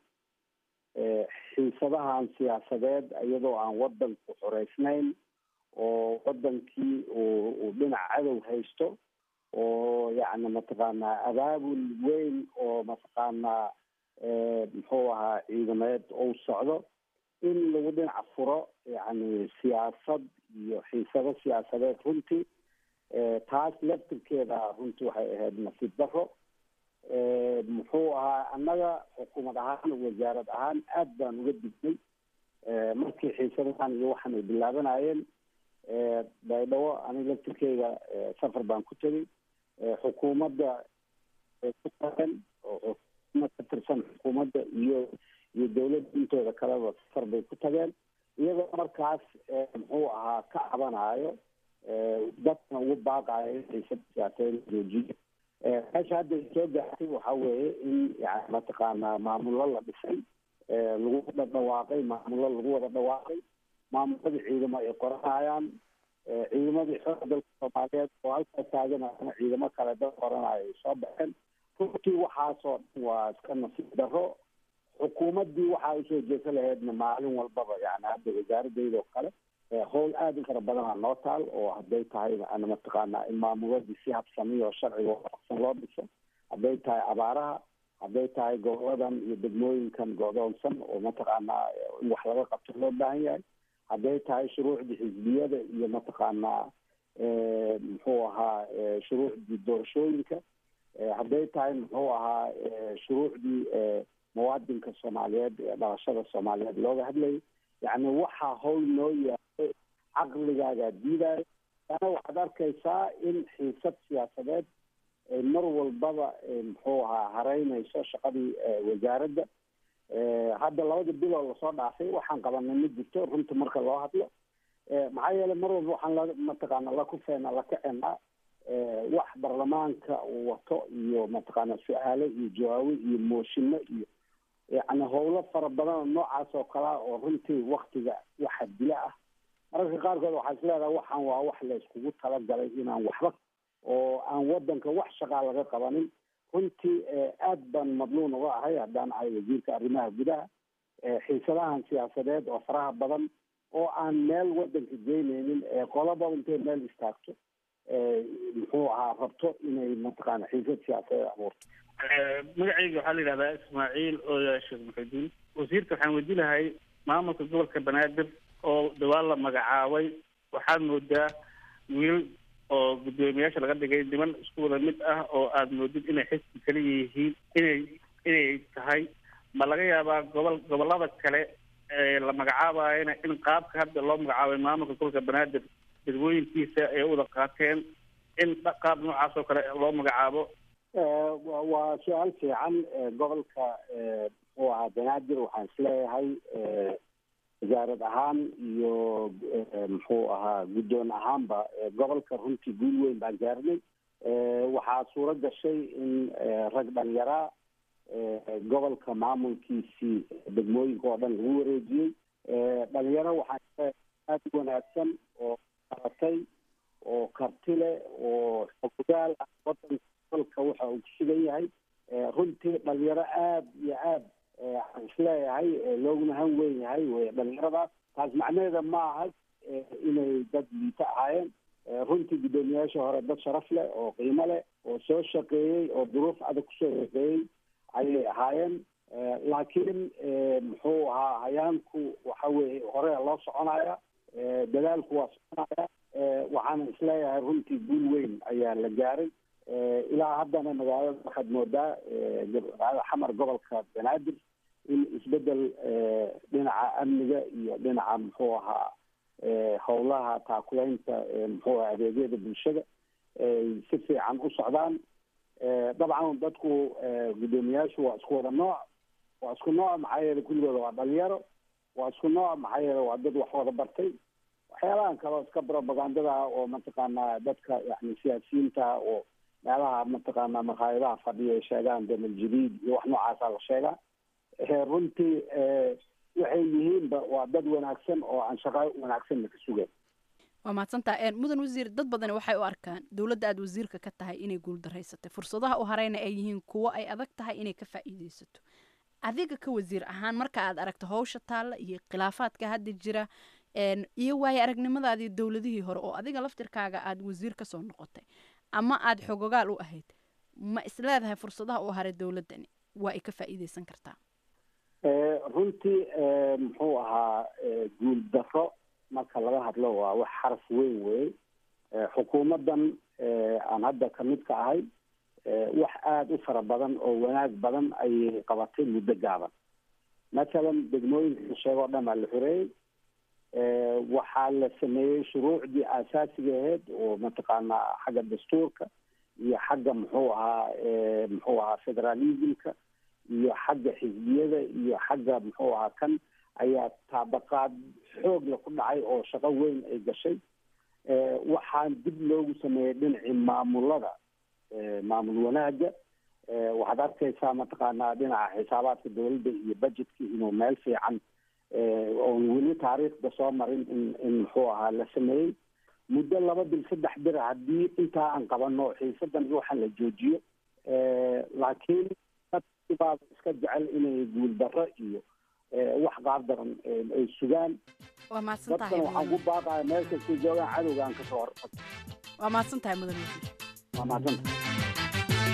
H: xiisadahan siyaasadeed iyadoo aan wadanku xoreysnayn oo wadankii uu uu dhinac cadow haysto oo yacni mataqaanaa abaabul weyn oo mataqaanaa muxuu ahaa ciidameed ou socdo in lagu dhinac furo yacni siyaasad iyo xiisado siyaasadeed runtii taas laftirkeeda runtii waxay ahayd nasiib daro muxuu ahaa annaga xukuumad ahaan wasaarad ahaan aad baan uga dignay markii xiisadahan iyo waxaan ay bilaabanayeen baydhabo aniga laftirkeyga safar baan ku tegay xukuumadda ku tageen oo xukuumad ka tirsan xukuumadda iyo iyo dawladda intooda kaleba safar bay ku tageen iyadoo markaas muxuu ahaa ka cabanayo dadkana ugu baaqayo in xiisada siyaasadeed joojiyo meesha hadda soo gaartay waxa weeye in yani mataqaanaa maamullo la dhisay lagu wada dhawaaqay maamullo lagu wada dhawaaqay maamuladii ciidamo ay qoranayaan ciidamadii xooga dalka soomaaliyeed oo halkaa taaganayana ciidamo kale dad qoranayo ay soo baxeen runtii waxaasoo dhan waa iska nasiib daro xukuumaddii waxaa usoo jeesa lahaydna maalin walbaba yani hadda wasaaradeyda oo kale howl aada u fara badanaa noo taal oo hadday tahay ana mataqaanaa in maamuladii si habsamiyo oo sharciga waafaqsan loo dhiso hadday tahay abaaraha hadday tahay goboladan iyo degmooyinkan godoonsan oo mataqaanaa in wax laga qabto loo baahan yahay hadday tahay shuruucdii xisbiyada iyo mataqaanaa muxuu ahaa shuruucdii doorashooyinka hadday tahay muxuu ahaa shuruucdii muwaadinka soomaaliyeed ee dhalashada soomaaliyeed looga hadlayay yacni waxaa howl noo yahay caqligaagaa diidayo ana waxaad arkaysaa in xiisad siyaasadeed mar walbaba muxuu ahaa hareynayso shaqadii wasaaradda hadda labada biloo lasoo dhaafay waxaan qabanay ma jirto runta marka loo hadlo maxaa yeelay mar walba waxaan la mataqaana la kufeena la kacenaa wax baarlamaanka uu wato iyo mataqaana su-aalo iyo jawaabo iyo mooshino iyo yacni howlo fara badan oo noocaas oo kalea oo runtii waktiga waxa dila ah mararka qaarkood waxaa is leedahay waxaan waa wax la iskugu talagalay inaan waxba oo aan wadanka wax shaqaa laga qabanin runtii aad baan madluun uga ahay haddaan ahay wasiirka arrimaha gudaha xiisadahan siyaasadeed oo faraha badan oo aan meel wadanka geyneynin qolaba intay meel istaagto muxuu ahaa rabto inay mataqaana xiisad siyaasadeed abuurto
K: magacayga waxaa la yidhahdaa ismaaciil ooya sheekh muxudiin wasiirka waxaan weydi lahay maamulka gobolka banaadir oo dhawaan la magacaabay waxaad moodaa wiil oo guddoomiyaasha laga dhigay niman isku wada mid ah oo aada moodid inay xisbi kala yihiin inay inay tahay ma laga yaabaa gobol gobolada kale ee la magacaabayana in qaabka hadda loo magacaabay maamulka gobolka banaadir dadwooyinkiisa ay u wada qaateen in qaab noocaas oo kale loo magacaabo
H: waa su-aal fiican gobolka muxuu ahaa banaadir waxaan isleeyahay wasaarad ahaan iyo muxuu ahaa guddoon ahaanba gobolka runtii guul weyn baan gaarnay waxaa suuro gashay in rag dhalinyaraa gobolka maamulkiisii degmooyinka oo dhan lagu wareejiyey dhalinyaro waxaan aada u wanaagsan oo qaratay oo karti leh oo xogaal ah wadanka gobolka waxa uu ku sugan yahay runtii dhalinyaro aada iyo aad aan isleeyahay looguna han weyn yahay wey dhalinyaradaas taas macnaheeda ma aha inay dad liito ahaayeen runtii guddoomiyaasha hore dad sharaf leh oo qiimo leh oo soo shaqeeyey oo duruuf adag kusoo shaqeeyey ayay ahaayeen laakiin muxuu ahaa hayaanku waxa weye hore loo soconaya dadaalku waa soconaya waxaana isleeyahay runtii guul weyn ayaa la gaaray ilaa haddana magaalada waxaad moodaa magaalada xamar gobolka banaadir in isbedel dhinaca amniga iyo dhinaca muxuu ahaa howlaha taakulaynta muxuu aha adeegyada bulshada ay si fiican u socdaan dabcan dadku guddoomiyaashu waa isku wada nooc waa isku nooc maxaa yeele kulligooda waa dhalinyaro waa isku nooc maxaa yeele waa dad wax wada bartay waxyaalahan kaleo iska propagandada oo mataqaanaa dadka yani siyaasiyiinta oo meelaha mataqaana maqaayadaha fadhiya ay sheegaan damal jadiid iyo wax noocaasa la sheegaa runtii waxay yihiinba waa dad wanaagsan oo aan shaqo wanaagsanna ka sugayn
G: waa mahadsantaa mudan wasiir dad badani waxay u arkaan dowladda aad wasiirka ka tahay inay guuldareysatay fursadaha u hareyna ay yihiin kuwo ay adag tahay inay ka faa'iideysato adiga ka wasiir ahaan marka aad aragto hawsha taalla iyo khilaafaadka hadda jira iyo waayo aragnimadaadii dowladihii hore oo adiga laftirkaaga aad wasiir kasoo noqotay ama aada xogogaal u ahayd ma isleedahay fursadaha u haray dowladdani waa ay ka faa'iideysan kartaa
H: runtii muxuu ahaa guul daro marka laga hadlo waa wax xaraf weyn wey xukuumaddan aan hadda kamid ka ahay wax aada u fara badan oo wanaag badan ayay qabatay muddo gaaban mathalan degmooyinka la sheego o dhan baa la xoreeyey waxaa la sameeyey shuruucdii aasaasiga ahayd oo mataqaanaa xagga dastuurka iyo xagga muxuu ahaa muxuu ahaa federalismka iyo xagga xisbiyada iyo xagga muxuu ahaa kan ayaa taabaqaad xoogla ku dhacay oo shaqo weyn ay gashay waxaan dib loogu sameeyey dhinacii maamulada maamul wanaaga waxaad arkaysaa mataqaanaa dhinaca xisaabaadka dowladda iyo budgetka inuu meel fiican oon weli taariikhda soo marin in in muxuu ahaa la sameeyey muddo laba bil saddex bir haddii intaa aan qabano xiisadan iyo waxaan la joojiyo laakiin dadkibaa iska jecel inay guuldarro iyo wax qaab daran ay sugaan
G: waa mahadsan tahay
H: dadkan waxaan ku baaqaya meel kastay joogaan cadowga aan kasoo hor
G: waa mahadsan tahay mudan wasiir
H: waa mahadsanta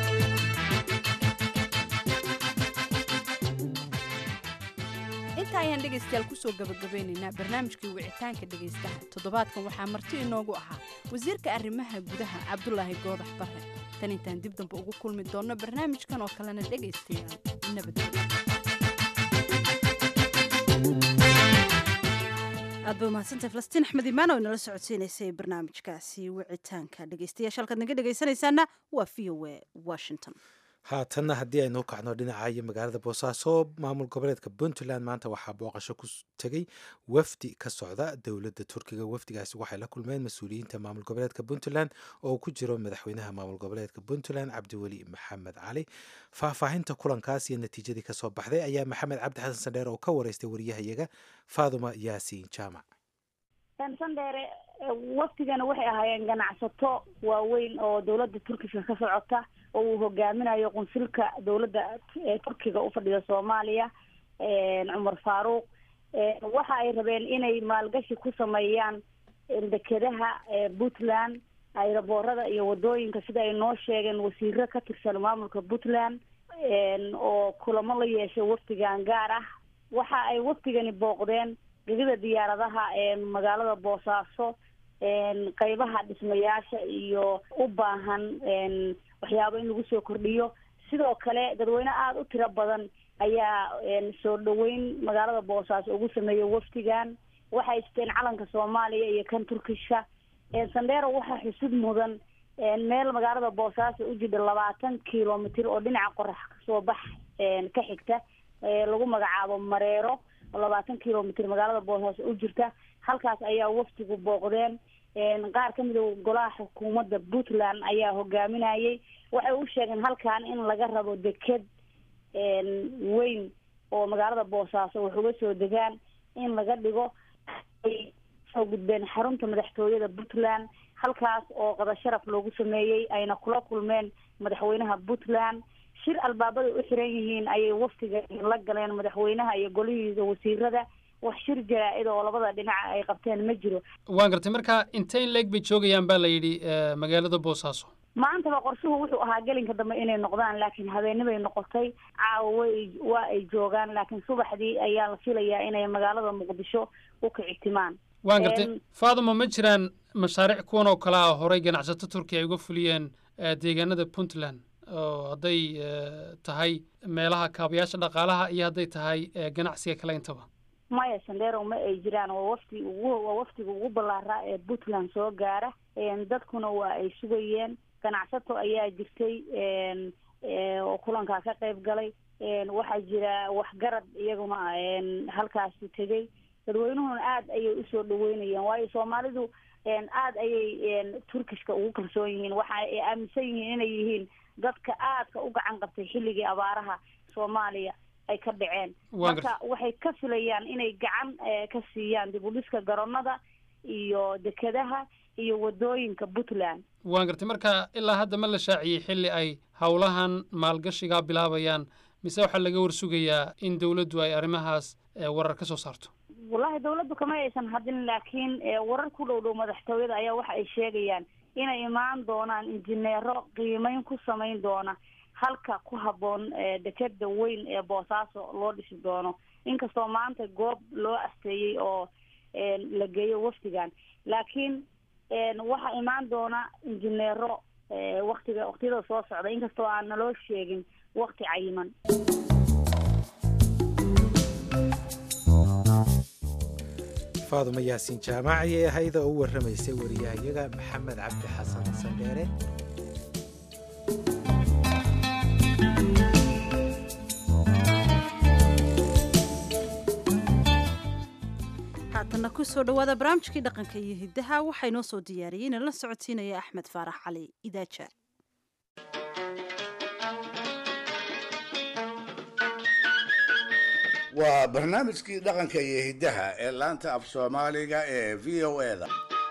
G: inta ayaan dhegaystayaal kusoo gabagabeynaynaa barnaamijkii wicitaanka dhegaystaha toddobaadkan waxaa marti inoogu ahaa wasiirka arrimaha gudaha cabdulaahi goodax barre tan intaan dib dambe ugu kulmi doonno barnaamijkan oo kalena dhegaystayaal nabadgelyo
B: aad ba umahadsantay falastiin axmed imaan oo inala socodsiinaysay barnaamijkaasi wicitaanka dhegeystayaasha halkaad naga dhegaysanaysaana waa v o a washington
A: haatanna haddii aynu u kacno dhinaca iyo magaalada boosaaso maamul goboleedka puntland maanta waxaa booqasho ku tegey wafdi ka socda dowladda turkiga wafdigaasi waxay la kulmeen mas-uuliyiinta maamul goboleedka puntland oo uu ku jiro madaxweynaha maamul goboleedka puntland cabdiweli maxamed cali faahfaahinta kulankaas iyo natiijadii kasoo baxday ayaa maxamed cabdi xasan sandheer oo ka wareystay wariyahayaga faaduma yaasiin jaamac
L: sandheere wafdigana waxay ahaayeen ganacsato waaweyn oo dowladda turkiska ka socota oo uu hogaaminayo qunsulka dowladda turkiga ufadhida soomaaliya cumar faaruuq waxa ay rabeen inay maalgashi ku sameeyaan dekedaha puntland ayraboorada iyo wadooyinka sida ay noo sheegeen wasiiro ka tirsan maamulka puntland oo kulamo la yeeshay wafdigan gaar ah waxa ay wafdigani booqdeen gegida diyaaradaha magaalada boosaaso qeybaha dhismayaasha iyo u baahan waxyaabo in lagu soo kordhiyo sidoo kale dadweyne aada u tiro badan ayaa soo dhaweyn magaalada boosaaso ugu sameeyey wafdigan waxay isteen calanka soomaaliya iyo kan turkishka sandero waxaa xusud mudan meel magaalada boosaaso u jidha labaatan kilomitr oo dhinaca qorax kasoo bax ka xigta lagu magacaabo mareero oo labaatan kilomitr magaalada boosaaso u jirta halkaas ayaa wafdigu booqdeen qaar kamid a golaha xukuumadda puntland ayaa hogaaminayay waxay u sheegeen halkan in laga rabo deked weyn oo magaalada boosaaso wax uga soo degaan in laga dhigo ay soo gudbeen xarunta madaxtooyada puntland halkaas oo qada sharaf loogu sameeyey ayna kula kulmeen madaxweynaha puntland shir albaabada u xiran yihiin ayay waftiga la galeen madaxweynaha iyo golihiisa wasiirada wax shir jaraa-id oo labada dhinaca ay qabteen ma jiro
M: waan gartay marka intee in leeg bay joogayaan baa la yidhi magaalada boosaaso
L: maantaba qorshuhu wuxuu ahaa gelinka dambe inay noqdaan laakiin habeenibay noqotay caawa way waa ay joogaan laakiin subaxdii ayaa la filayaa inay magaalada muqdisho u kicitimaan
M: waan gartay faaduma ma jiraan mashaariic kuwan oo kale ah horey ganacsato turkiya ay uga fuliyeen deegaanada puntland oo hadday tahay meelaha kaabayaasha dhaqaalaha iyo hadday tahay ganacsiga kale intaba
L: maya sandero ma ay jiraan waa wafti ugu waa waftiga ugu ballaaraa ee puntland soo gaara dadkuna waa ay sugayeen ganacsato ayaa jirtay oo kulankaa ka qayb galay waxaa jira waxgarad iyaguna halkaasi tegey dadweynuhuna aada ayay usoo dhaweynayeen waayo soomaalidu aada ayay turkishka ugu kalsoon yihiin waxa ay aaminsan yihiin inay yihiin dadka aadka u gacan qabtay xilligii abaaraha soomaaliya ay ka dhaceen marka waxay ka filayaan inay gacan ka siiyaan dib u dhiska garoonada iyo dekedaha iyo wadooyinka puntland
M: waan gartay marka ilaa hadda ma la shaaciyey xilli ay howlahan maalgashigaa bilaabayaan mise waxaa laga warsugayaa in dowladdu ay arrimahaas warar ka soo saarto
L: wallahi dawladdu kama aysan hadin laakiin warar ku dhow dhow madaxtooyada ayaa waxa ay sheegayaan inay imaan doonaan injineero qiimeyn ku samayn doona halka ku habboon dekeda weyn ee boosaaso loo dhisi doono inkastoo maanta goob loo asteeyey oo la geeyo wafdigan laakiin waxaa imaan doona injineero waktiga waktiyada soo socda inkastoo aan naloo sheegin wakti cayiman
A: faaduma yaasiin jaamac ayay ahayd oo u warramaysay wariyahayaga maxamed cabdi xasan sandheere
B: haatanna kusoo dhawaada barnaamijkii dhaqanka iyo hiddaha waxaa inoo soo diyaariyey inala socodsiinaya axmed faarax cali idaaja
D: waa barnaamijkii dhaqanka iyo hiddaha ee laanta af soomaaliga ee v o e da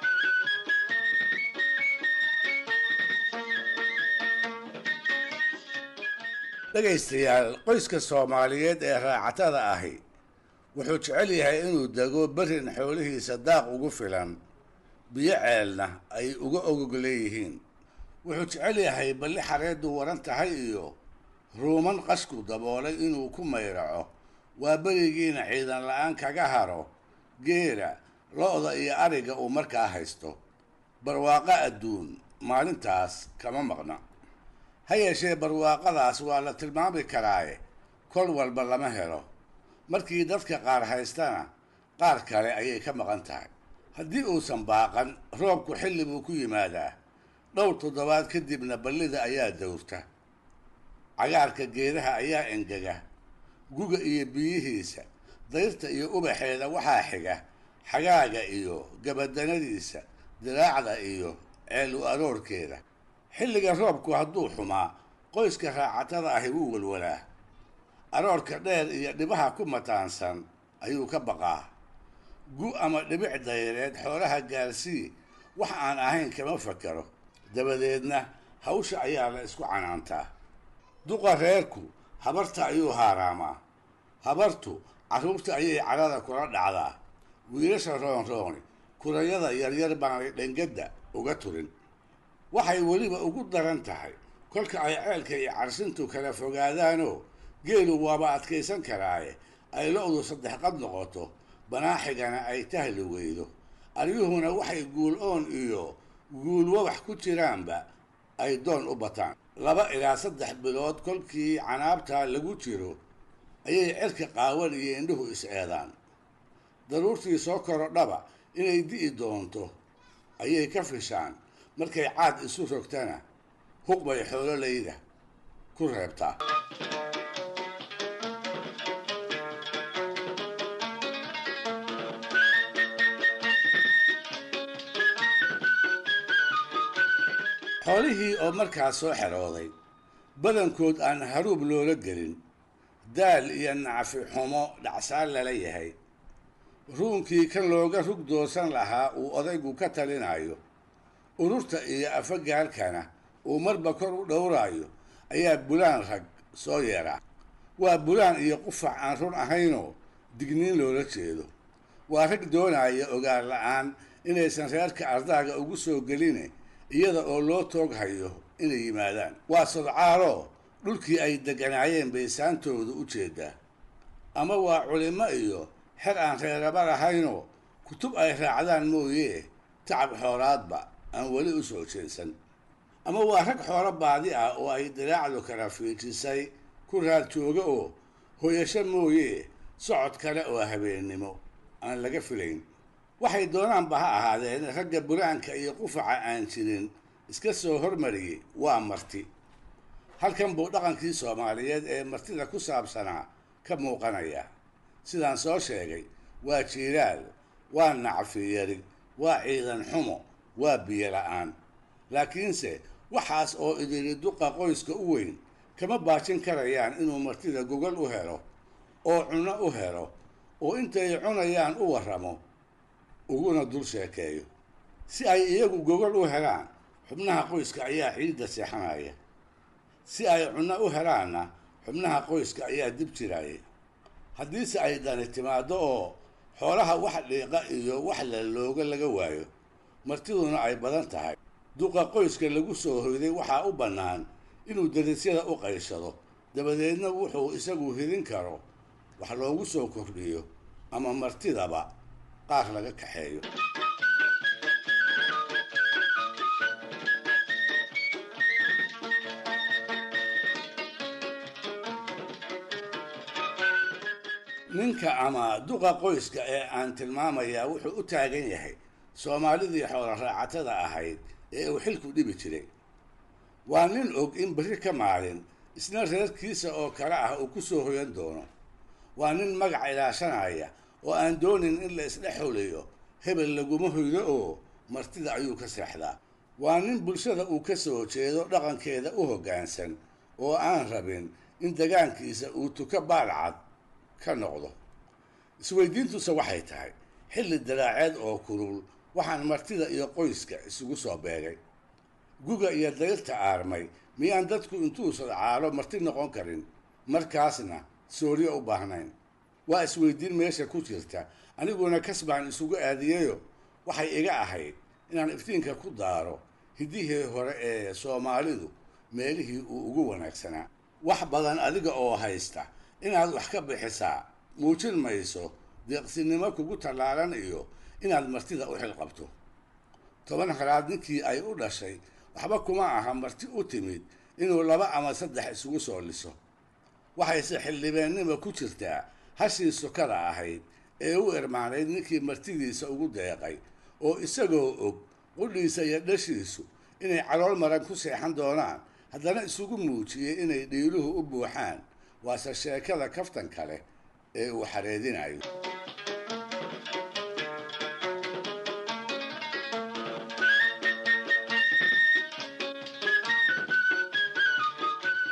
D: dhegaystayaal qoyska soomaaliyeed ee raacatada ahi wuxuu jecel yahay inuu dego berrin xoolihiisa daaq ugu filan biyo ceelna ay uga ogog leeyihiin wuxuu jecel yahay balli xareeddu waran tahay iyo ruuman qashku daboolay inuu ku mayraco waa berigiina ciidan la-aan kaga haro geela lo-da iyo ariga uu markaa haysto barwaaqo adduun maalintaas kama maqna ha yeeshee barwaaqadaas waa la tilmaami karaaye kol walba lama helo markii dadka qaar haystana qaar kale ayay ka maqan tahay haddii uusan baaqan roobku xilli buu ku yimaadaa dhowr toddobaad kadibna ballida ayaa dawrta cagaarka geedaha ayaa engega guga iyo biyihiisa dayrta iyo ubaxeeda waxaa xiga xagaaga iyo gabadanadiisa diraacda iyo ceelu aroorkeeda xilliga roobku hadduu xumaa qoyska raacatada ahi wuu walwalaa aroorka dheer iyo dhibaha ku mataansan ayuu ka baqaa gu ama dhibic dayreed xoolaha gaarsii wax aan ahayn kama fakaro dabadeedna hawsha ayaa la isku canaantaa duqa reerku habarta ayuu haaraamaa habartu carruurta ayay cadhada kula dhacdaa wiilasha roonrooni kurayada yaryar baanay dhangadda uga turin waxay weliba ugu daran tahay kolka ay ceelka iyo carsintu kala fogaadaanoo geelu waaba adkaysan karaaye ay lo-du saddex qad noqoto banaaxigana ay tahli weydo aryuhuna waxay guul oon iyo guul wabax ku jiraanba ay doon u bataan laba ilaa saddex bilood kolkii canaabtaa lagu jiro ayay cerka qaawan iyo indhuhu is-eedaan daruurtii soo korodhaba inay di'i doonto ayay ka fishaan markay caad isu rogtana huq bay xoololayda ku reebtaa xoolihii oo markaas soo xerooday badankood aan haruub loola gelin daal iyo nacfi xumo dhacsaan lala yahay ruunkii kan looga rug doosan lahaa uu odaygu ka talinayo ururta iyo afagaalkana uu marba kor u dhowraayo ayaa bulaan rag soo yeedha waa bulaan iyo qufac aan run ahaynoo digniin loola jeedo waa rag doonaya ogaan la-aan inaysan reerka ardaaga ugu soo geline iyada oo loo toog hayo inay yimaadaan waa sodcaaloo dhulkii ay degganaayeen bay saantooda u jeedaa ama waa culimo iyo xer aan reeraba lahaynoo kutub ay raacdaan mooyee tacab xoolaadba aan weli u soo jeedsan ama waa rag xoolo baadi ah oo ay diraacdu kala fiijisay ku raad jooga oo hoyasho mooyee socod kale oo habeennimo aan laga filayn waxay doonaanba ha ahaadeen ragga buraanka iyo qufaca aan jirin iska soo hormariyey waa marti halkan buu dhaqankii soomaaliyeed ee martida ku saabsanaa ka muuqanaya sidaan soo sheegay waa jiiraal waa nacfi yari waa ciidan xumo waa biyo la-aan laakiinse waxaas oo idiri duqa qoyska u weyn kama baajin karayaan inuu martida gogol u helo oo cunno u helo oo intay cunayaan u warramo uguna dul sheekeeyo si ay iyagu gogol u helaan xubnaha qoyska ayaa ciidda seexanaya si ay cunno u helaanna xubnaha qoyska ayaa dib jiraya haddiise ay dani timaaddo oo xoolaha wax dhiiqa iyo wax la looga laga waayo martiduna ay badan tahay duqa qoyska lagu soo hoyday waxaa u bannaan inuu darisyada u qayshado dabadeedna wuxuu isagu hidin karo wax loogu soo kordhiyo ama martidaba qaar laga kaxeeyo ninka ama duqa qoyska ee aan tilmaamayaa wuxuu u taagan yahay soomaalidii xoolo raacatada ahayd ee uu xilku dhibi jiray waa nin og in berri ka maalin isna reerkiisa oo kale ah uu ku soo hoyan doono waa nin magac ilaashanaya oo aan doonin in la isdhex xuliyo hebel laguma hoydo oo martida ayuu ka seexdaa waa nin bulshada uu ka soo jeedo dhaqankeeda u hoggaansan oo aan rabin in degaankiisa uu tuka baalcad ka noqdo isweydiintuse waxay tahay xilli daraaceed oo kulul waxaan martida iyo qoyska isugu soo beegay guga iyo dayrta aarmay miyaan dadku intuu sodcaalo marti noqon karin markaasna sooryo u baahnayn waa isweydiin meesha ku jirta aniguna kasbaan isugu aadiyeyo waxay iga ahayd inaan iftiinka ku daaro hiddihii hore ee soomaalidu meelihii uu ugu wanaagsanaa wax badan adiga oo haysta inaad wax ka bixisaa muujin mayso deeqsinimo kugu tallaalan iyo inaad martida u xilqabto toban halaad ninkii ay u dhashay waxba kuma aha marti u timid inuu laba ama saddex isugu soo liso waxayse xildhibeennima ku jirtaa hashii sukada ahayd ee u irmaanayd ninkii martidiisa ugu deeqay oo isagoo og qudhiisa iyo dhashiisu inay calool maran ku seexan doonaan haddana isugu muujiyey inay dhiiluhu u buuxaan waase sheekada kaftan kale ee uu xareedinayo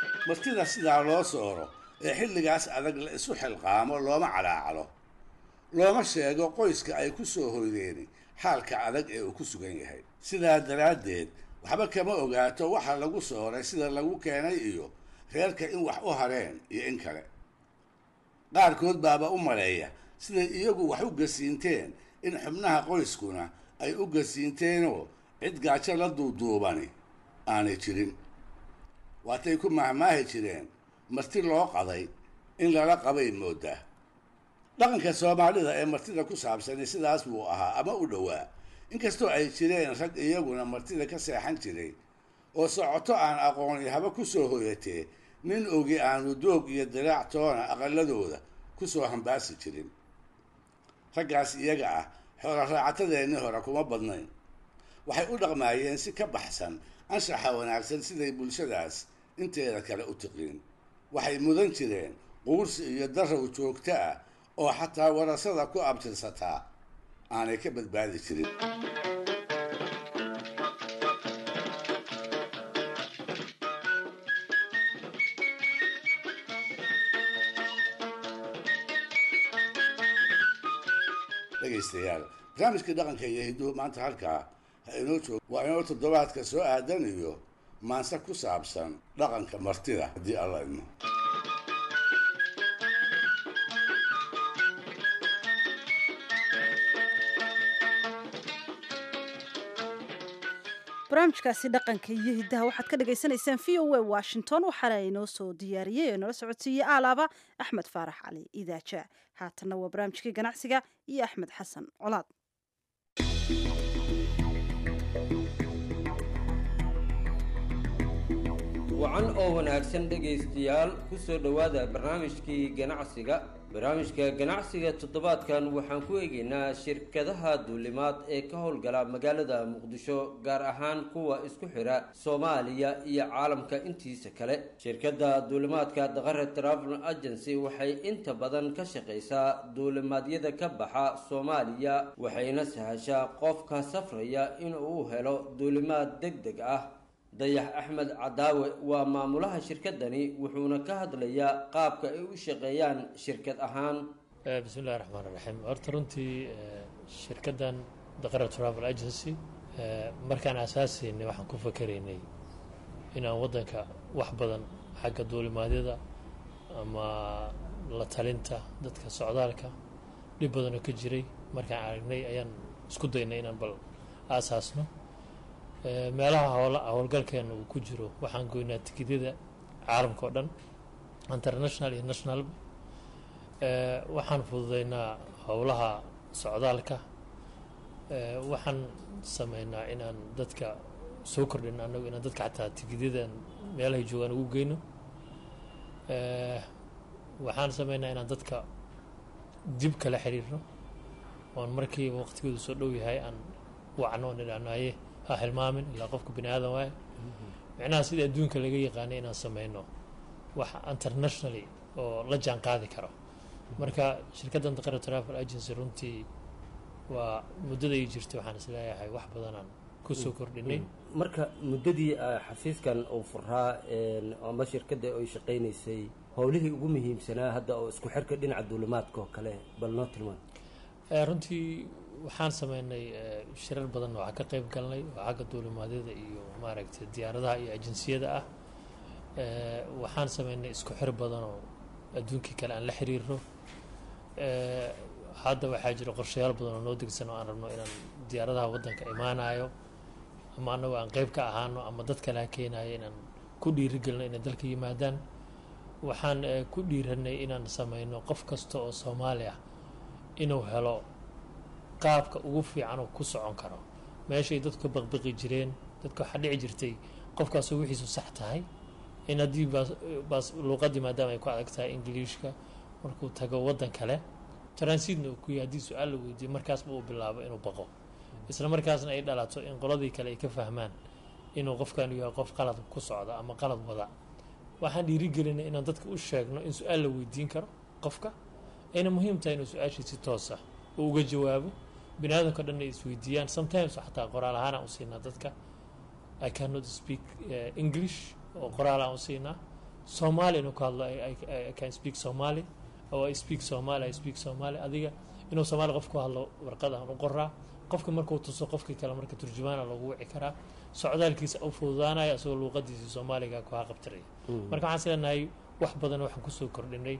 D: martida sidaa loo sooro ee xilligaas adag la isu xilqaamo looma calaacalo looma sheego qoyska ay ku soo hoydeeni xaalka adag ee uu ku sugan yahay sidaa daraaddeed waxba kama ogaato waxa lagu sooray sida lagu keenay iyo reerka in wax u hareen iyo in kale qaarkood baaba u maleeya siday iyagu wax u gasiinteen in xubnaha qoyskuna ay u gasiinteenoo cid gaajo la duuduubani aanay jirin waatay ku mahmaahi jireen marti loo qaday in lala qabay mooddaa dhaqanka soomaalida ee martida ku saabsani sidaas buu ahaa ama u dhowaa inkastoo ay jireen rag iyaguna martida ka seexan jiray oo socoto aan aqooni haba ku soo hoyatee nin ogi aanu doog iyo diraac toona aqaladooda ku soo hambaasi jirin raggaas iyaga ah xoola raacatadeennii hore kuma badnayn waxay u dhaqmaayeen si ka baxsan anshaxa wanaagsan siday bulshadaas inteeda kale u tiqiin waxay mudan jireen quursi iyo darow joogto ah oo xataa warasada ku abtirsataa aanay ka badbaadi jirin dhegaystayaal barnaamijkii dhaqanka iyo hidduhu maanta halkaa ha inoo joog waa inoo toddobaadka soo aadan iyo maanse ku saabsan dhaqanka martida haddii alla idmo
B: barnaamijkaasi dhaqanka iyo hiddaha waxaad ka dhagaysanaysaan v o a washington waxaana inoo soo diyaariyey ee nala socodsiiyey aalaaba axmed faarax cali idaaja haatanna waa barnaamijkii ganacsiga iyo axmed xasan colaad
N: wacan oo wanaagsan dhegaystayaal ku soo dhowaada barnaamijkii ganacsiga barnaamijka ganacsiga toddobaadkan waxaan ku eegaynaa shirkadaha duulimaad ee ka howlgala magaalada muqdisho gaar ahaan kuwa isku xidha soomaaliya iyo caalamka intiisa kale shirkadda duulimaadka daqare travel agency waxay inta badan ka shaqaysaa duulimaadyada ka baxa soomaaliya waxayna sahashaa qofka safraya inuu helo duulimaad deg deg ah dayax axmed cadaawe waa maamulaha shirkadani wuxuuna ka hadlayaa qaabka ay u shaqeeyaan shirkad ahaan
O: bismi illahi raxmaan raxiim horta runtii shirkaddan daqara travel agency markaan asaasaynay waxaan ku fakeraynay inaan waddanka wax badan xagga duulimaadyada ama la talinta dadka socdaalka dhib badanoo ka jiray markaan aragnay ayaan isku daynay inaan bal aasaasno meelaha howla howlgalkeena uu ku jiro waxaan goynaa tikidyada caalamka oo dhan international iyo nationalba waxaan fududeynaa howlaha socdaalka waxaan sameynaa inaan dadka soo kordhin anagu inaan dadka xataa tikidyadan meelahay joogaan ugu geyno waxaan sameynaa inaan dadka dib kala xiriirno oon markiiba waqtigoodu soo dhow yahay aan wacno oon idhahnaaye ha hilmaamin ilaa qofka bini aadan waaye micnaha sida adduunka laga yaqaanay inaan sameyno wax internationally oo la jaan qaadi karo marka shirkaddan daqara travel agency runtii waa muddada ay jirtay waxaan isleeyahay wax badanaan kusoo kordhinay
N: marka muddadii xafiiskan uu furaa ama shirkadda ay shaqaynaysay howlihii ugu muhiimsanaa hadda oo isku xirka dhinaca duulimaadka oo kale bal noo tilmaan
O: runtii waxaan sameynay shirar badan waxaa ka qeyb galnay oo xagga duulimaadyada iyo maaragtay diyaaradaha iyo ajinsiyada ah waxaan sameynay isku xir badan oo adduunkii kale aan la xiriirno hadda waxaa jira qorshayaal badan oo noo degsan oo aan rabno inaan diyaaradaha waddanka imaanayo ama annago aan qeyb ka ahaano ama dad kale ha keenayo inaan ku dhiirigelino inay dalka yimaadaan waxaan ku dhiiranay inaan sameyno qof kasta oo soomaali ah inuu helo qaabka ugu fiican oo ku socon karo meeshay dadku ka baqbaqi jireen dadka waxaa dhici jirtay qofkaasoo wixiisu sax tahay in haddii baas luuqadii maadaama ay ku adag tahay ingiliishka markuu tago waddan kale transiitna uu ku yahay haddii su-aal la weydiiyo markaasba uu bilaabo inuu baqo isla markaasna ay dhalato in qoladii kale ay ka fahmaan inuu qofkanu yahay qof qalad ku socda ama qalad wada waxaan dhiirigelinay inaan dadka u sheegno in su-aal la weydiin karo qofka ayna muhiim tahay inuu su-aashii si toosa uu uga jawaabo bini aadamka dhan ay isweydiiyaan sometimes xataa qoraal ahaan aan u siinaa dadka i cannot speak uh, english oo qoraal aan u siinaa soomaali inuu ka hadlo I can speak somali or I speak somali I speak somali adiga inuu soomaali qof ku hadlo warqad aan u qoraa qofka markuu tuso qofkii kale marka turjumaana loogu wici karaa socdaalkiisa u fududaanaya isagoo luuqadiisii soomaaliga ku haqabtiraya marka waxaan isleenahay wax badan waxaan kusoo kordhinay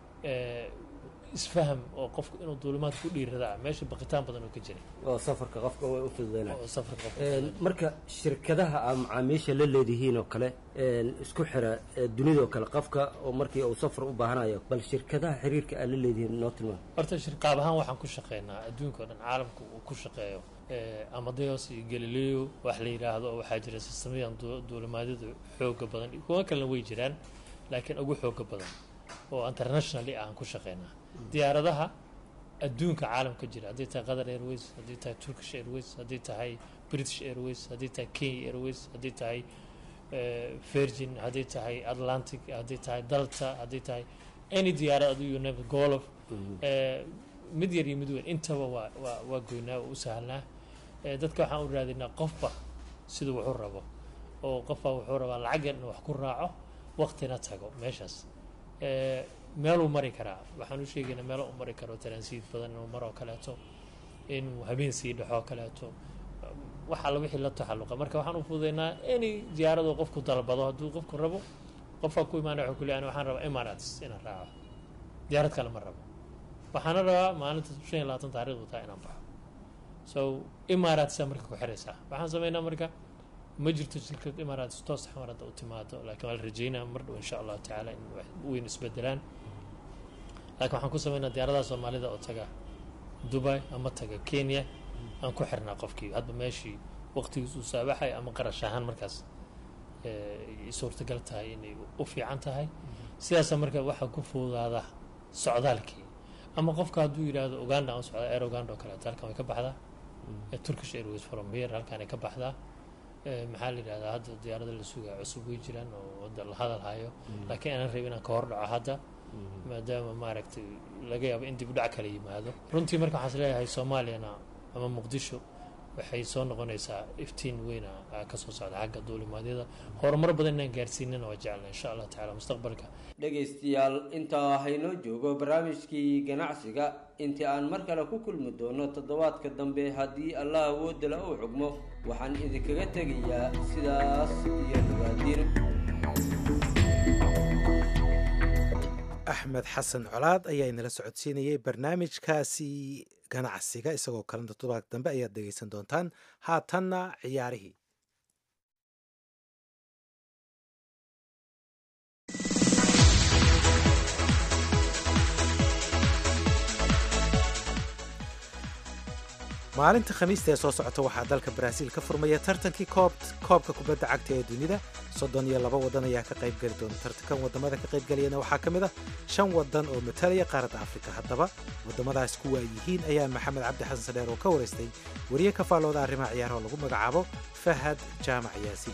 O: isfaham oo qofku inuu duulimaad ku dhiiradaa meesha baqitaan badan oo ka jiray
N: oo safarka qofka way u fududeynaya
O: oo safarka qofka
N: Een, marka shirkadaha aa macaamiisha la leedihiin oo kale een, isku xira ee, dunida oo kale qofka oo markii uu safar u baahanayo bal shirkadaha xiriirka aa la leedihiin noo tilmaam
O: horta shirqaab ahaan waxaan ku shaqeynaa adduunka oo dhan caalamka uu ku shaqeeyo amadeos iyo galileo wax la yidhaahdo oo waxaa jira sistamadan du- duulimaadyada xooga badan iyo kuwa kalena way jiraan laakiin ugu xooga badan oo internationally aan ku shaqeynaa diyaaradaha adduunka caalamka jira haddii tahay qatar airways haddii tahay turkish airways haddii tahay british airways haddii tahay kenya airways haddii tahay eh, virgin haddii tahay atlantic haddii tahay delta haddii tahay any diyaarad adigu name golof eh, mid yar iyo mid weyn intaba waa waa waa goynaa waa u sahlnaa Eh, dadka waxaan u raadinaa qofba siduu wuxuu rabo oo qofba wuxuu rabaa lacag yar inuu wax ku raaco waqtina tago meeshaas Eh, meeluu mari karaa waxaan u sheegaynaa meelo u mari karo taransiid badan inuu maroo kaleeto inuu habeen sii dhexoo kaleeto wax alla wixii la taxalluqa marka waxaan u fududeynaa any diyaaradoo qofku dalbado hadduu qofku rabo qofka ku imaanaya wuxuu ku leeyahay waxaan rabaa emirates inaan raaco diyaarad kale ma rabo waxaana rabaa maalinta shan iyo labaatan taariikhdu taa inaan baxo so imaaraatsa marka ku xiraysaa waxaan sameynaa marka ma jirto shirkad imaaraats toos xamar hadda u timaado laakiin waa la rajeynaa mar dhow insha allahu tacaala in wax weyn isbedelaan laakiin waxaan ku sameynaa diyaaradaha soomaalida oo taga dubai ama taga kenya aan ku xirnaa qofkii hadba meeshii waqtigiis uu saabaxay ama qarash ahaan markaas eh, ay suurtagal tahay inay u fiican tahay sidaasa marka waxaa ku fududaada socdaalkii ama qofka hadduu yidhaahdo uganda aan u socdaa air uganda oo kaleeto halkan way ka baxdaa Eh, turkish airways from here halkan ay ka baxdaa Eh, maxaa la yidhahdaa hadda diyaarada la sugaa cusub way jiraan oo hadda la hadal hayo laakiin aanan rabin inaan ka hor dhaco hadda maadaama maaragtay laga yaabo in dib u dhac kala yimaado runtii marka waxaan is leeyahay soomaaliyana ama muqdisho waxay soo noqonaysaa iftiin weyna aa ka soo socda xagga duulimaadyada horumar badan inaan gaarsiinana waa jecelna insha allah tacaala mustaqbalka
N: dhegaystayaal intaa haynoo joogo barnaamijkii ganacsiga intii aan mar kale ku kulmi doono toddobaadka dambe haddii allah awoodala uu xugmo waxaan idinkaga tegayaa sidaas iyo dhawaadiin
A: axmed xasan colaad ayaa inala socodsiinayay barnaamijkaasi ganacsiga isagoo kalena toddobaad dambe ayaad dhegaysan doontaan haatanna ciyaarihii maalinta khamiista ee soo socota waxaa dalka baraaziil ka furmaya tartankii koob koobka kubadda cagta ee dunida soddon iyo laba waddan ayaa ka qayb geli doona tartankan waddamada ka qayb galayana waxaa ka mid ah shan waddan oo matalaya qaaradda afrika haddaba waddamadaas kuwa ay yihiin ayaa maxamed cabdi xasan sadheer oo ka waraystay wariye ka faallooda arrimaha ciyaaraha oo lagu magacaabo fahad jaamac yaasiin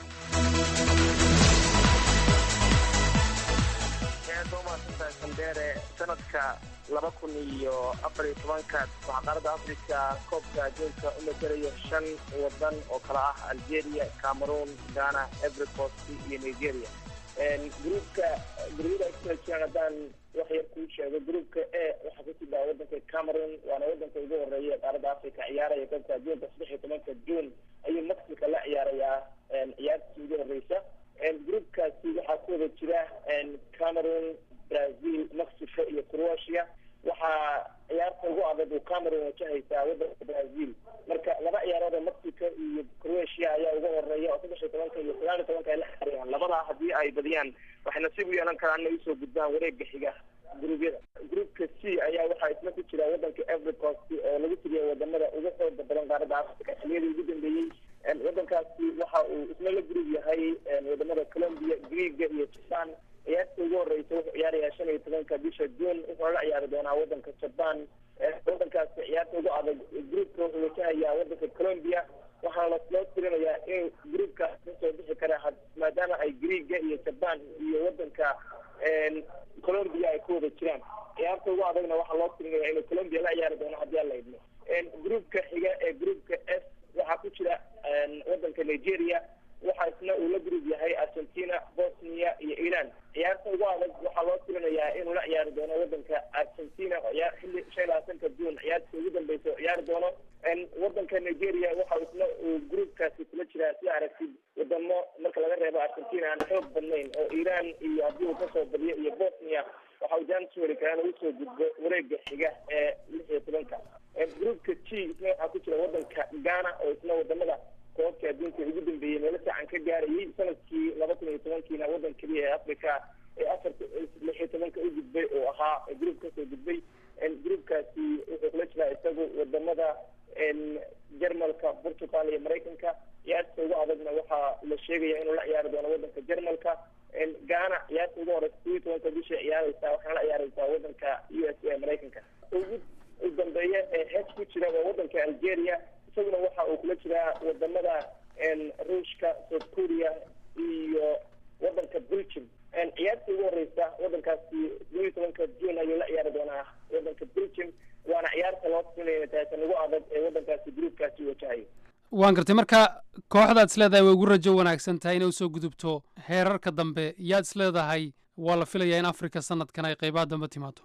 P: aad waa mahadsantahay sandheere sanadka laba kun iyo afar iyo tobanka waxaa qaaradda afrika koobka adduunka u matelayo shan wadan oo kala ah algeria cameroon ghana ivory coast iyo nigeria gruupka gurubyada ay kula jiraan haddaan wax yar kuu sheego gruupka e waxaa ku jira wadanka cameroon waana wadanka ugu horeeya ee qaaradda afrika ciyaaraya koobka adduunka saddex iyo tobanka june ayuu mexico la ciyaarayaa ciyaartii ugu horeysa groupkaasi waxaa ku wada jira cameroon brazil mexico iyo croatia waxaa ciyaarta ugu adag uu cameroon wajahaysaa wadanka brazil marka laba ciyaarood oo mexico iyo croatia ayaa uga horeeya oo saddex iyo tobanka iyo sagaal iyo tobanka ay la xariyaan labadaa haddii ay badiyaan waxay nasiib u yeelan karaan inay usoo gudbaan wareega xiga gruubyada groupka c ayaa waxaa isna ku jira wadanka ivory coast oo lagu tiriya wadamada ugu xooga badan qaaradda africa xiliyadii ugu dambeeyey wadankaasi waxa uu isna la gurub yahay wadamada colombia greega iyo japan ciyaarta ugu horeysa wuxuu ciyaarayaa shan iyo tobanka bisha june wuxuuna la ciyaari doonaa wadanka japan wadankaasi ciyaarta ugu adag groupka wuxuu wajahayaa wadanka colombia waxaana loo tirinayaa in groupkaas kasoo bixi kara maadaama ay greega iyo japan iyo wadanka colombia ay ku wada jiraan ciyaarta ugu adagna waxaa loo tirinaya inuu colombia la ciyaari doono haddii aan la idmo groupka xiga ee groupka s waxaa ku jira wadanka nigeria waxa isna uu la gurub yahay argentina bosnia iyo iran ciyaarta ugu adag waxaa loo tirinayaa inuu la ciyaari doono wadanka argentina ciyaar xilli shan iyo labaatanka june oo isna wadamada koobka adduunka ugu dambeeyey meelo fiican ka gaarayay sanadkii laba kun iyo tobankiina waddan keliya ee africa ee afarta lix iyo tobanka u gudbay oo ahaa group kasoo gudbay groupkaasi wuxuu kula jiraa isagu wadamada jarmalka portugal iyo maraykanka ciyaarta ugu adagna waxaa la sheegaya inuu la ciyaari doono wadanka jarmalka ghana ciyaarta ugu horeysa kuwii tobanka bisha ciyaareysaa waxaana la ciyaareysaa wadanka u s a maraykanka ugu dambeeya ee hees ku jira waa wadanka algeria isaguna waxa uu kula jiraa wadamada ruushka south korea iyo wadanka belgium ciyaarta ugu horeysa wadankaasi laba iyo tobanka june ayuu la ciyaari doonaa wadanka belgium waana ciyaarta loo siinaya taatan ugu adag ee wadankaasi groupkaasi wajahayo
M: waan gartay marka kooxdaad isleedahay way ugu rajo wanaagsan tahay inay usoo gudubto heerarka dambe yaad isleedahay waa la filayaa in africa sanadkan ay qeybaha dambe timaado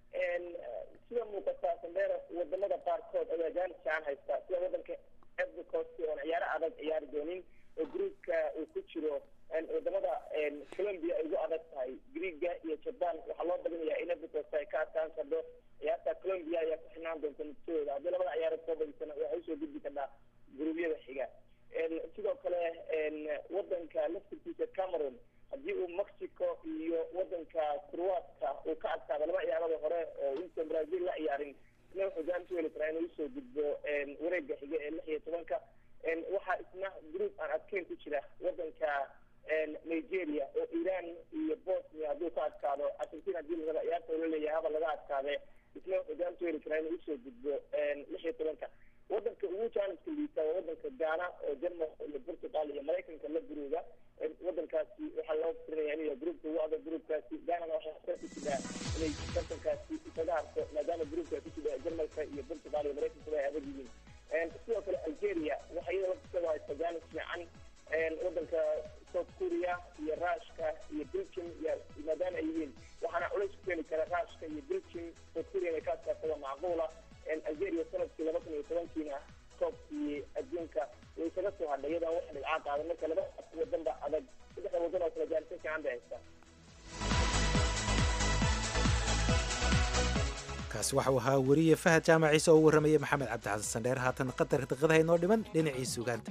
P: sida muuqata sandera wadamada qaarkood ayaa jaanis fiican haysta sida wadanka evercost oon ciyaaro adag ciyaari doonin oo groupka uu ku jiro wadamada colombia ay ugu adag tahay greega iyo japan waxaa loo badinayaa in evercost ay ka adkaan kardo ciyaarta colombia ayaa ku xinaan doonta nafsadooda haddii labada ciyaarood soo badisana waxay usoo gudbi kartaa guruubyada xiga sidoo kale wadanka laftirkiisa cameroon haddii uu mexico iyo wadanka croatka uu ka adkaado laba ciyaarada hore oo intan brazil la ciyaarin isna wuxuu jaanis u heli karaa inuu usoo gudbo wareega xiga ee lix iyo tobanka waxaa isna group aan adkeyn ku jira wadanka nigeria oo iran iyo bosnia hadduu ka adkaado argentina haddii lagaba ciyaarta ula leeyahay haba laga adkaade isna wuxuu jaanis u heli karaa inuu usoo gudbo lix iyo tobanka wadanka ugu jaaniska liita waa wadanka ghana oo jermal iyo portugal iyo maraykanka la guruuga wadankaasi waxaa loo firinaya inuu yahay groupka ugu adag groupkaasi ghanana waxaa ku jiraa inay tartankaasi isaga harto maadaama groupka ku jira jermalka iyo portugal iyo maraykanka ay adag yihiin sidoo kale algeria waxaa iyada laftiisaba haysta jaanis fiican wadanka south korea iyo rushka iyo belgium iyo maadaama ay yihiin waxaana culays ku keeni kara rushka iyo belgium south korea inay ka adkaatada macquula algeria sanadkii laba kun iyo tobankiina koobkii adduunka way isaga soo hadhay iyadaan wax dhibcaa qaadan marka laba wadanba adag saddexda wadan oo kale jaarisa fiican bay haystaa
A: kaasi waxa uu ahaa weriye fahad jaamac ciise oo u warramayay maxamed cabdixasan sandheer haatan qadar daqiiqadaha inoo dhiman dhinacii sugaanta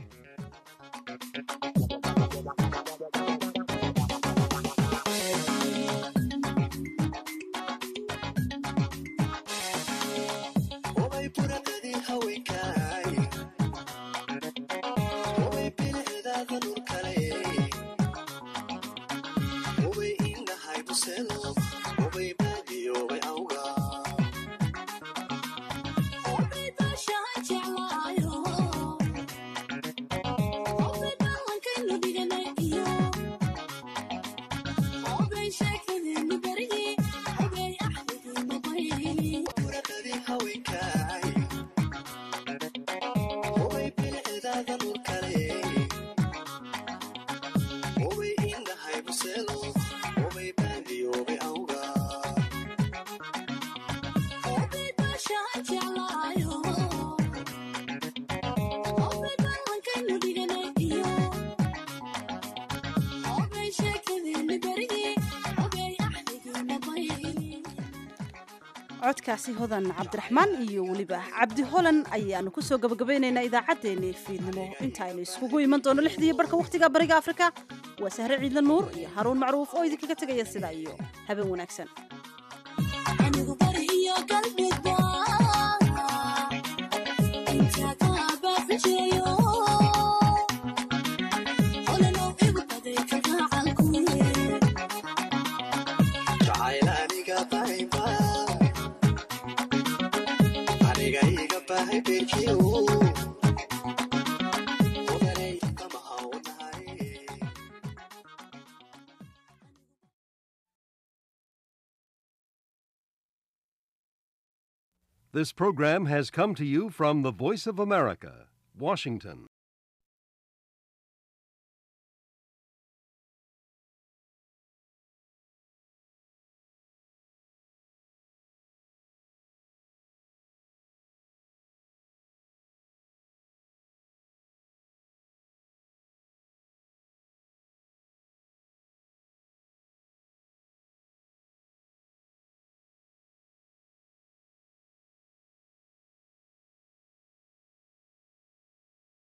B: codkaasi hodan cabdiraxmaan iyo weliba cabdi holan ayaanu kusoo gabagabaynaynaa idaacaddeenii fiidnimo intaaynu iskugu iman doono lixdii barhka wakhtiga bariga afrika waa sahre ciidla nuur iyo haruun macruuf oo idinkaga tegaya sidaa iyo habeen wanaagsan
Q: This program has come to you from the Voice of America, Washington.